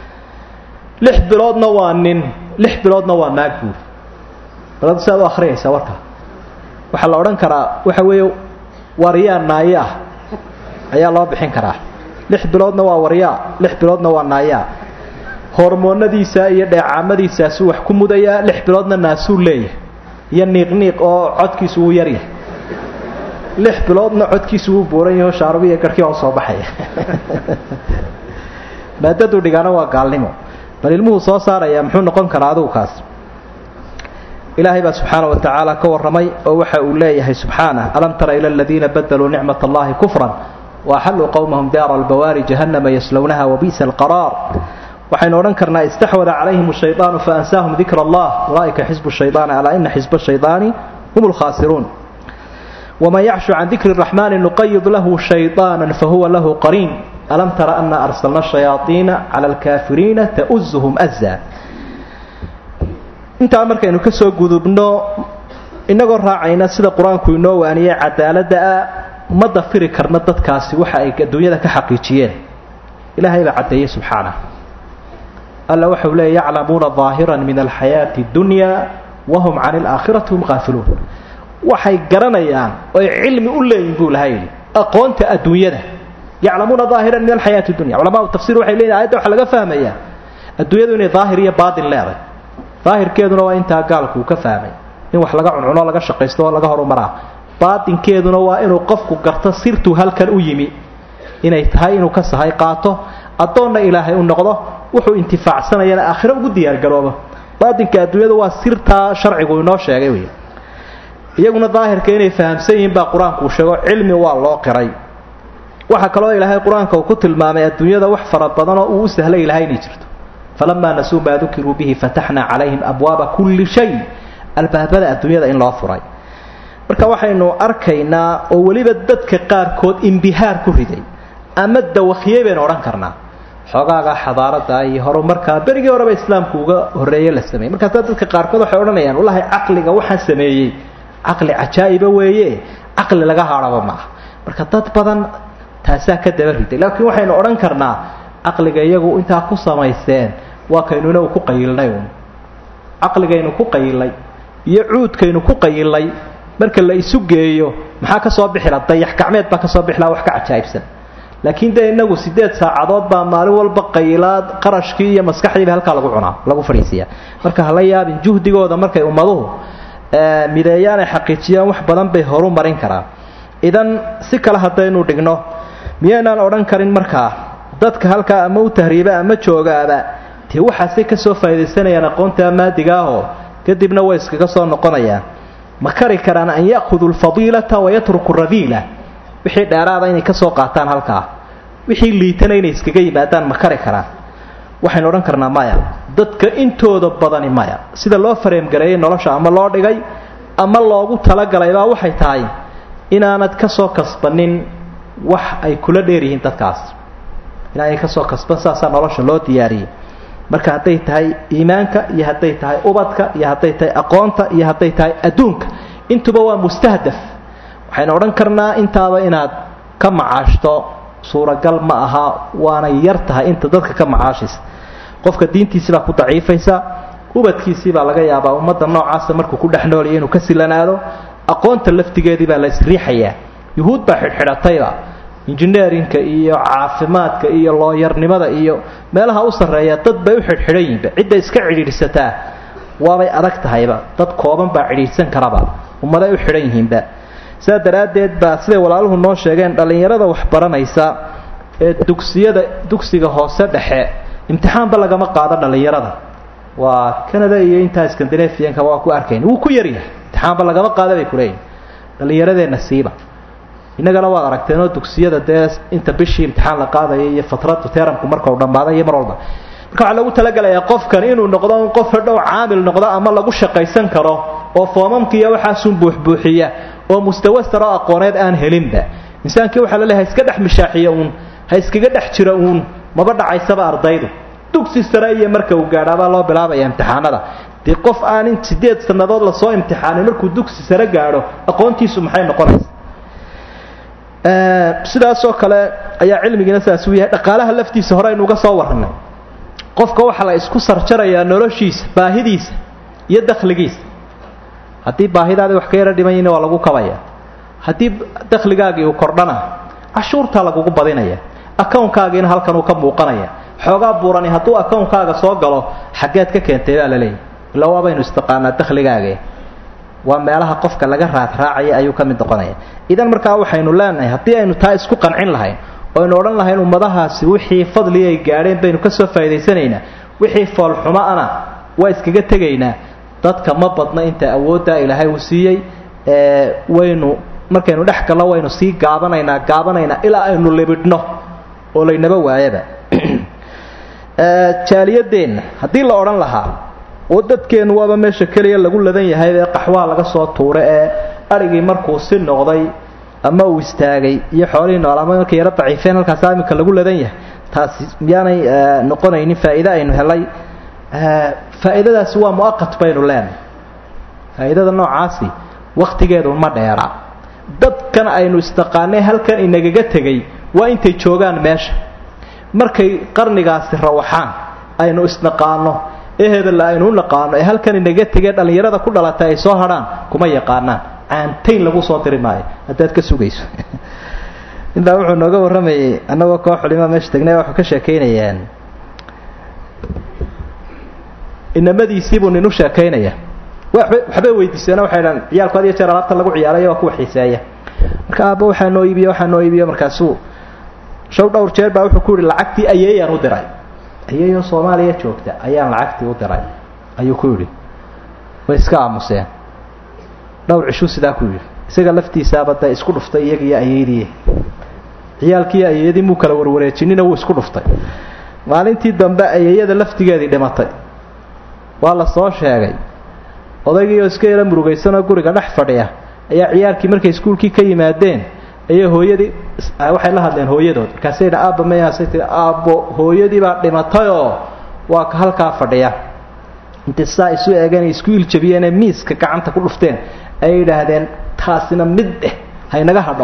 lix biloodna waa nin lix biloodna waa naag buuri baladu si aad u akhriyaysaa warka waxaa la odhan karaa waxa weeye waryaa naayo ah ayaa loo bixin karaa lix biloodna waa waryaa lix biloodna waa naayaa hormoonadiisa iyo dheecaamadiisaasuu wax ku mudayaa lix biloodna naasuu leeyahay iyo niiqniiq oo codkiisu wuu yaryahay lix biloodna codkiisu wuu buuran yaho shaarubiya garhkii oo soo baxaya maadaduu dhigaana waa gaalnimo bal ilmuhu soo saaraya muxuu noqon karaa adugu kaas ilaahay baa subxaana wa tacaala ka warramay oo waxa uu leeyahay subxaanah alam tara ila aladiina badaluu nicmat allahi kufran waaxalluu qowmahum daara albawaari jahannama yaslownaha wabi'sa alqaraar waxaynu odhan karnaa istaxwada calayhim shaydaanu faansaahum dikra allah ulaa'ika xisbu shaydaani alaa ina xisba shaydaani hum lkhaasiruun waman yacshu can dikri raxmaani nuqayid lahu shayطaana fahuwa lahu qariin alam tara ana arsalna shayaaiina cala alkaafiriina ta'uzuhum aza intaa markaynu ka soo gudubno inagoo raacayna sida qur-aanku inoo waaniyey cadaaladda ah ma dafiri karna dadkaasi waxa ay adduunyada ka xaqiijiyeen ilaahay baa caddeeyey subxaanah alla waxau leeya yaclamuuna ظaahiran min alxayaati اdunya wahum can اlaakhirati hum qaafiluun waxay garanayaan oy cilmi u leeyihin buu laha yidhi aqoonta adduunyada yaclamuuna aahiran min alxayaati dunya culamaau tafsir waxay leeyihin ayadda waxa laga fahmayaa adduunyadu inay daahir iyo baatin leeday daahirkeeduna waa intaa gaalku uu ka fahmay in wax laga cuncuno laga shaqaysto oo laga horumaraa baatinkeeduna waa inuu qofku garto sirtuu halkan u yimi inay tahay inuu ka sahay qaato addoonna ilaahay u noqdo wuxuu intifaacsanayana aakhiro ugu diyaargaroobo baatinka adduunyada waa sirtaa sharcigu inoo sheegay wey iyaguna daahirka inay fahamsan yihiin baa qur-aanku uu sheego cilmi waa loo qiray waxaa kaloo ilaahay qur-aanka uu ku tilmaamay adduunyada wax fara badanoo uu u sahlay ilahay inay jirto falamaa nasuu maa dukiruu bihi fataxnaa calayhim abwaaba kulli shay albaabada adduunyada in loo furay marka waxaynu arkaynaa oo weliba dadka qaarkood imbihaar ku riday ama dawakiyey baynu odhan karnaa xoogaaga xadaarada iyo horumarkaa berigii horeba islaamku uga horreeye la sameeyey markaasa dadka qaarkood waxay odhanayaan wallahi caqliga waxaan sameeyey caqli cajaa'iba weeye caqli laga haadhaba maaha marka dad badan taasaa ka daba riday laakiin waxaynu odhan karnaa caqliga iyagu intaa ku samaysteen waa kaynuna ku qayilnay un caqligaynu ku qayilnay iyo cuudkaynu ku qayilnay marka la isu geeyo maxaa ka soo bixila dayax gacmeed baa kasoo bixilaa wax ka cajaa'ibsan laakiin dee inagu sideed saacadood baa maalin walba qaylaad qarashkii iyo maskaxdiiba halkaa lagu cunaa lagu fadhiisiyaa marka hala yaabin juhdigooda markay ummaduhu mideeyaan ay xaqiijiyaan wax badan bay horu marin karaan idan si kale haddaynu dhigno miyaynaan odhan karin markaa dadka halkaa ama u tahriiba ama joogaaba dee waxaasay kasoo faaidaysanayaan aqoonta maadigaahoo kadibna way iskaga soo noqonayaan ma kari karaan an ya'khuduu lfadiilata wayatruku radiila wixii dheeraada inay kasoo qaataan halkaa wixii liitana inay iskaga yimaadaan ma kari karaan waxaynu odhan karnaa maya dadka intooda badani maya sida loo fareemgareeyey nolosha ama loo dhigay ama loogu talagalaybaa waxay tahay inaanad kasoo kasbanin wax ay kula dheeryihiin dadkaas inaanay kasoo kasban saasaa nolosha loo diyaariyey marka hadday tahay iimaanka iyo hadday tahay ubadka iyo hadday tahay aqoonta iyo hadday tahay adduunka intuba waa mustahdaf waxaynu odhan karnaa intaaba inaad ka macaashto suuragal ma aha waanay yar tahay inta dadka ka macaashaysa qofka diintiisibaa ku daciifaysa ubadkiisiibaa laga yaabaa ummadda noocaasa markuu ku dhex noolaya inuu ka silanaado aqoonta laftigeedii baa la isriixayaa yuhuud baa xidhxidhatayba injineerinka iyo caafimaadka iyo looyarnimada iyo meelaha u sarreeya dad bay u xidhxidhan yihinba cidda iska cidhiidhsataa waabay adag tahayba dad kooban baa cidhiidhsan karaba ummaday u xidhan yihiinba sidaa daraaddeed baa siday walaaluhu noo sheegeen dhallinyarada wax baranaysa ee dugsiyada dugsiga hoose dhexe imtixaanba lagama qaado dhallinyarada waa canada iyo intaa scandinavianka waa ku arkayn wuu ku yaryahay imtixaanba lagama qaada bay kuleeyihin dhallinyaradeenna siiba innagana waad aragteenoo dugsiyada dee inta bishii imtixaan la qaadaya iyo fatradu teramku markau dhammaaday iyo mar walba marka waxaa lagu talagalayaa qofkan inuu noqdo in qof hadhow caamil noqdo ama lagu shaqaysan karo oo foomamkiiyo waxaasun buuxbuuxiya oo mustawa saro aqooneed aan helinba insaankii waxaa laleehay ha iska dhex mishaaxiya uun ha iskaga dhex jira uun maba dhacaysaba ardaydu dugsi sare iyo marka uu gaadhaabaa loo bilaabaya imtixaanada dee qof aan in sideed sannadood lasoo imtixaanay markuu dugsi sare gaadho aqoontiisu maxay noqonaysa sidaasoo kale ayaa cilmigiina sidaas uu yahay dhaqaalaha laftiisa hore aynu uga soo warranay qofka waxaa la isku sarjarayaa noloshiisa baahidiisa iyo dakhligiisa haddii baahidaadii wax ka yaro dhiman yihin waa lagu kabaya haddii dakhligaagii uu kordhana cashuurtaa lagugu badinaya akawnkaagiina halkan uu ka muuqanaya xoogaa buurani hadduu akownkaaga soo galo xaggeed ka keentay baa la leeyahy illa waabaynu istiqaanaa dakhligaage waa meelaha qofka laga raadraacaya ayuu ka mid noqonaya idan markaa waxaynu leenahay haddii aynu taa isku qancin lahayn oo aynu odhan lahayn ummadahaasi wixii fadli ay gaadheen baynu kasoo faa'idaysanaynaa wixii foolxumo-ana waa iskaga tegaynaa dadka ma badna inta awooddaa ilaahay uu siiyey waynu markaynu dhex gallo waynu sii gaabanaynaa gaabanaynaa ilaa aynu libidhno oo laynaba waayaba jaaliyadeenna haddii la odhan lahaa oo dadkeennu waaba meesha keliya lagu ladan yahay ee qaxwaha laga soo tuura ee adhigii markuu si noqday ama uu istaagay iyo xoolihii nool ama markay yaro daciifeen halkaasa iminka lagu ladan yahay taasi miyaanay noqonaynin faa'iide aynu helay faa'iidadaasi waa mu'aqat baynu leenahay faa'iidada noocaasi wakhtigeedu ma dheera dadkan aynu istaqaanay halkan inagaga tegay waa intay joogaan meesha markay qarnigaasi rawaxaan aynu isnaqaano ee hebella aynu u naqaano ee halkan inaga tegee dhallinyarada ku dhalatay ay soo hadhaan kuma yaqaanaan caantayn lagu soo diri maayo haddaad ka sugayso intaa wuxuu nooga warramayay annagoo koo xulima meesha tegnay waxuu ka sheekaynayaan inamadiisiibuu nin u sheekaynaya waxbay weydiiseeno waxay dhahan ciyaalku had iyo jeer alaabta lagu ciyaarayo waa kuwa xiiseeya marka aabba waxaa noo iibiyo waxaa noo iibiyo markaasuu show dhowr jeer baa wuxuu ku yihi lacagtii ayeeyaan u diray ayeeyoo soomaaliya joogta ayaan lacagtii u diray ayuu ku yidhi way iska aamuseen dhowr cishuu sidaa ku yidhi isaga laftiisaaba dee isku dhuftay iyagiiyo ayeydii ciyaalkiiyo ayeeyadii muu kala warwareejinina wuu isku dhuftay maalintii dambe ayeeyada laftigeedii dhimatay waa la soo sheegay odaygiioo iska yala murugaysanoo guriga dhex fadhiya ayaa ciyaalkii markay iskuulkii ka yimaadeen ayay hooyadii waxay la hadleen hooyadood markaasay yidhi aabba mayaasay tii aabbo hooyadii baa dhimatayoo waa ka halkaa fadhiya intay saa isu eegeen ay isku iljabiyeenee miiska gacanta ku dhufteen ayay yidhaahdeen taasina mid eh haynaga hadho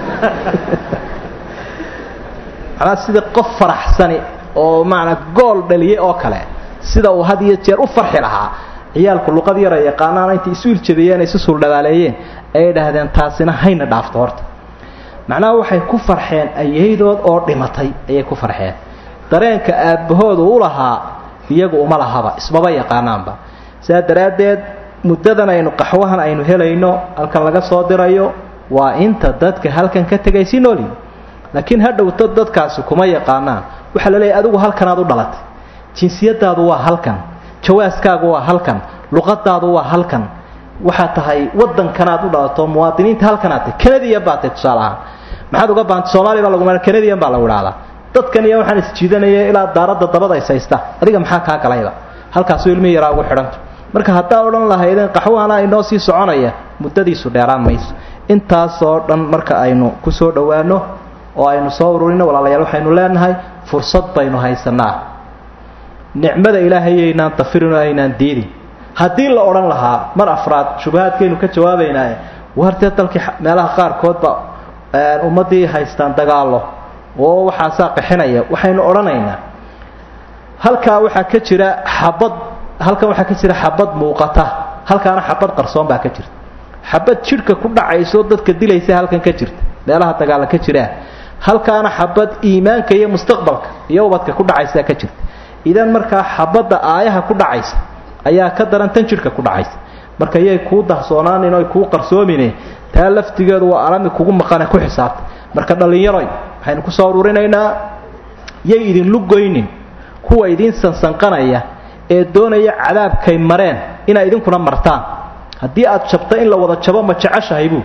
manaa sidii qof faraxsani oo macanaa gool dhaliyay oo kale sida uu had iyo jeer u farxi lahaa ciyaalku luqad yara yaqaanaana intay isu iljabiyeen isu suuldhabaaleeyeen ayay yidhaahdeen taasina hayna dhaafto horta macnaha waxay ku farxeen ayaydood oo dhimatay ayay ku farxeen dareenka aabbahooda u lahaa iyagu uma lahaba ismaba yaqaanaanba sidaa daraaddeed muddadan aynu qaxwahan aynu helayno halkan laga soo dirayo waa inta dadka halkan ka tegay si nooli laakiin ha dhowto dadkaasi kuma yaqaanaan waxaa la leeyahy adigu halkanaad u dhalatay jinsiyadaadu waa halkan jawaaskaagu waa halkan luqadaadu waa halkan waxaad tahay wadankanaad u dhalato muwaadiniinta halkanaad tahay canadian baa tahay tusaale ahaan maxaad uga baantay soomaaliya baa lagu ma canadian baa lagu idhahdaa dadkan iyo waxaan isjiidanaya ilaa daaradda dabada is haysta adiga maxaa kaa galayba halkaasuu ilmihi yaraa ugu xidhanta marka haddaa odhan lahaydeen qaxwahana inoo sii soconaya muddadiisu dheeraan mayso intaasoo dhan marka aynu ku soo dhowaano oo aynu soo ururino walaalayaal waxaynu leenahay fursad baynu haysanaa nicmada ilaahayaynaan dafirin oo aynaan diidin haddii la odhan lahaa mar afraad shubahaadkaynu ka jawaabaynaaye wartee dalkii meelaha qaarkoodba ummaddii haystaan dagaallo oo waxaasaa qixinaya waxaynu odhanaynaa halkaa waxaa ka jira xabad halkan waxaa ka jira xabad muuqata halkaana xabad qarsoon baa ka jirta xabad jidhka ku dhacayso dadka dilaysa halkan ka jirta meelaha dagaalla ka jiraan halkaana xabad iimaanka iyo mustaqbalka iyo ubadka ku dhacaysaa ka jirta idan markaa xabadda aayaha ku dhacaysa ayaa ka daran tan jidhka ku dhacaysa marka yay kuu dahsoonaanin oy kuu qarsoomine taa laftigeedu waa alami kugu maqane ku xisaabta marka dhallinyaroy waxaynu ku soo ururinaynaa yay idinlu goynin kuwa idiin sansanqanaya ee doonaya cadaabkay mareen inay idinkuna martaan haddii aad jabta in la wada jabo ma jeceshahay buu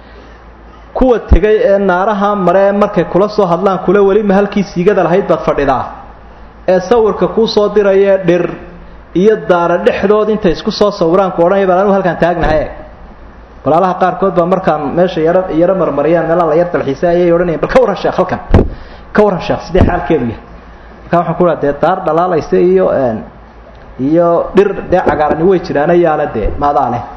kuwa tegay ee naaraha maree markay kula soo hadlaan kule welima halkii siigada lahayd baad fadhidaa ee sawirka kuu soo dirayee dhir iyo daara dhexdood intay isku soo sawiraan ku odhanaya baan anigu halkaan taagnahay walaalaha qaarkood baa markaan meesha yaro yaro marmariyaan meelaha la yar dalxiisa ayay odhanayan bal ka warran sheekh halkan ka warran sheekh sidee xaalkeedu yahay markaa waxaan ku dhaha dee daar dhalaalaysa iyo iyo dhir dee cagaarani way jiraana yaale dee maadaa leh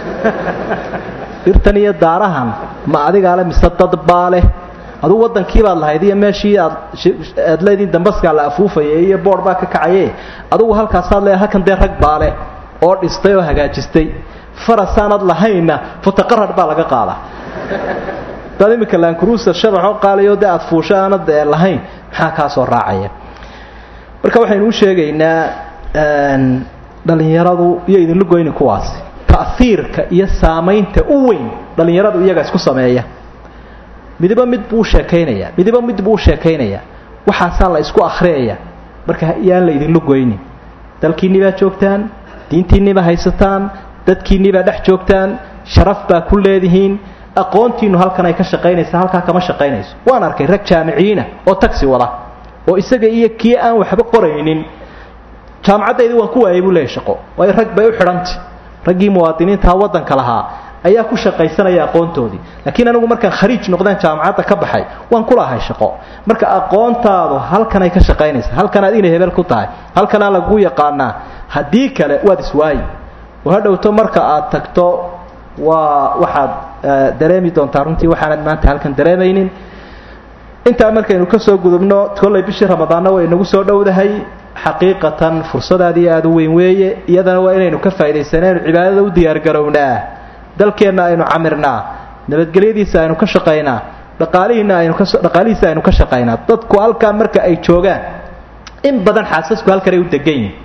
dhirtan iyo daarahan ma adigaa le mise dad baa leh aduu waddankiibaad lahayd iyo meeshii aad aad leediin dambaskaa la afuufaya iyo boor baa ka kacaye adugu halkaasaad leedahay halkan dee rag baa leh oo dhistay oo hagaajistay farasaanad lahaynna futaqarad baa laga qaadaa dad iminka laankuruusa shabaxoo qaaliyo dee aad fuusho aanad lahayn maxaa kaa soo raacaya marka waxaynu u sheegaynaa dhallinyaradu iyo idinla goyni kuwaasi ta'hiirka iyo saamaynta u weyn dhallinyaradu iyaga isku sameeya midiba mid buu sheekaynaya midiba mid buu sheekaynaya waxaasaa la isku akhriyaya marka yaan la idinla goynin dalkiinni baa joogtaan diintiinni baa haysataan dadkiinni baa dhex joogtaan sharaf baa ku leedihiin aqoontiinnu halkan ay ka shaqaynaysa halkaa kama shaqaynayso waan arkay rag jaamiciyiina oo tagsi wada oo isaga iyo kii aan waxba qoraynin jaamacaddaydii waan ku waayay buu leeyahy shaqo waayo rag bay u xidhantay raggii muwaadiniintaha waddanka lahaa ayaa ku shaqaysanaya aqoontoodii laakiin anigu markaan khariij noqdeen jaamacadda ka baxay waan kulahay shaqo marka aqoontaadu halkanay ka shaqaynaysa halkanaad inay hebel ku tahay halkanaa lagu yaqaanaa haddii kale waad iswaayi oo hadhowto marka aad tagto waa waxaad dareemi doontaa runtii waxaanad maanta halkan dareemaynin intaa markaynu ka soo gudubno kollay bishii ramadaanna way inagu soo dhowdahay xaqiiqatan fursadaadii aada u weyn weeye iyadana waa inaynu ka faa'idaysana inu cibaadada u diyaargarownaa dalkeenna aynu camirnaa nabadgelyadiisa aynu ka shaqaynaa dhaqaalihiina aynu ka dhaqaalihiisa aynu ka shaqaynaa dadku halkaa marka ay joogaan in badan xaasasku halkanay u degan yihin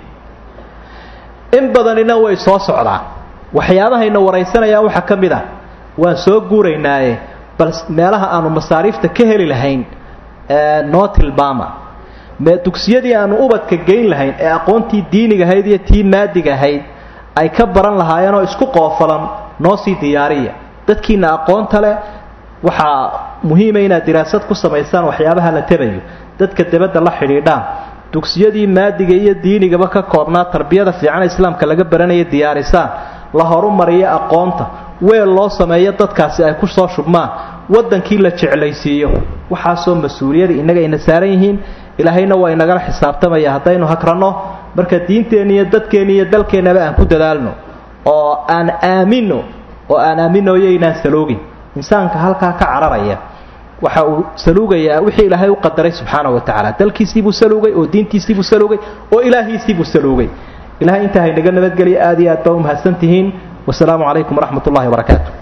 in badanina way soo socdaan waxyaabahayna waraysanayaan waxaa ka mid a waan soo guuraynaaye bal meelaha aanu masaariifta ka heli lahayn noo tilmaama dugsiyadii aanu ubadka geyn lahayn ee aqoontii diiniga ahayd iyo tii maadiga ahayd ay ka baran lahaayeenoo isku qoofalan noo sii diyaariya dadkiina aqoonta leh waxaa muhiima inaad diraasad ku samaysaan waxyaabaha la tabayo dadka debadda la xidhiidhaan dugsiyadii maadiga iyo diinigaba ka koobnaa tarbiyada fiican islaamka laga baranaya diyaarisaan la horumariyo aqoonta weel loo sameeyo dadkaasi ay ku soo shubmaan waddankii la jeclaysiiyo waxaasoo mas-uuliyada innaga ayna saaran yihiin ilaahayna waa inagala xisaabtamaya haddaynu hagranno marka diinteenna iyo dadkeenna iyo dalkeennaba aan ku dadaalno oo aan aamino oo aan aaminoyo inaan saloogin insaanka halkaa ka cararaya waxa uu saluugayaa wixii ilaahay u qadaray subxaana wa tacaala dalkiisiibuu saluugay oo diintiisiibuu saluugay oo ilaahiisiibuu saluugay ilahay intaa haynaga nabadgeliya aad iyo aad baa u mahadsan tihiin wasalaamu calaykum waraxmat ullahi wabarakaatu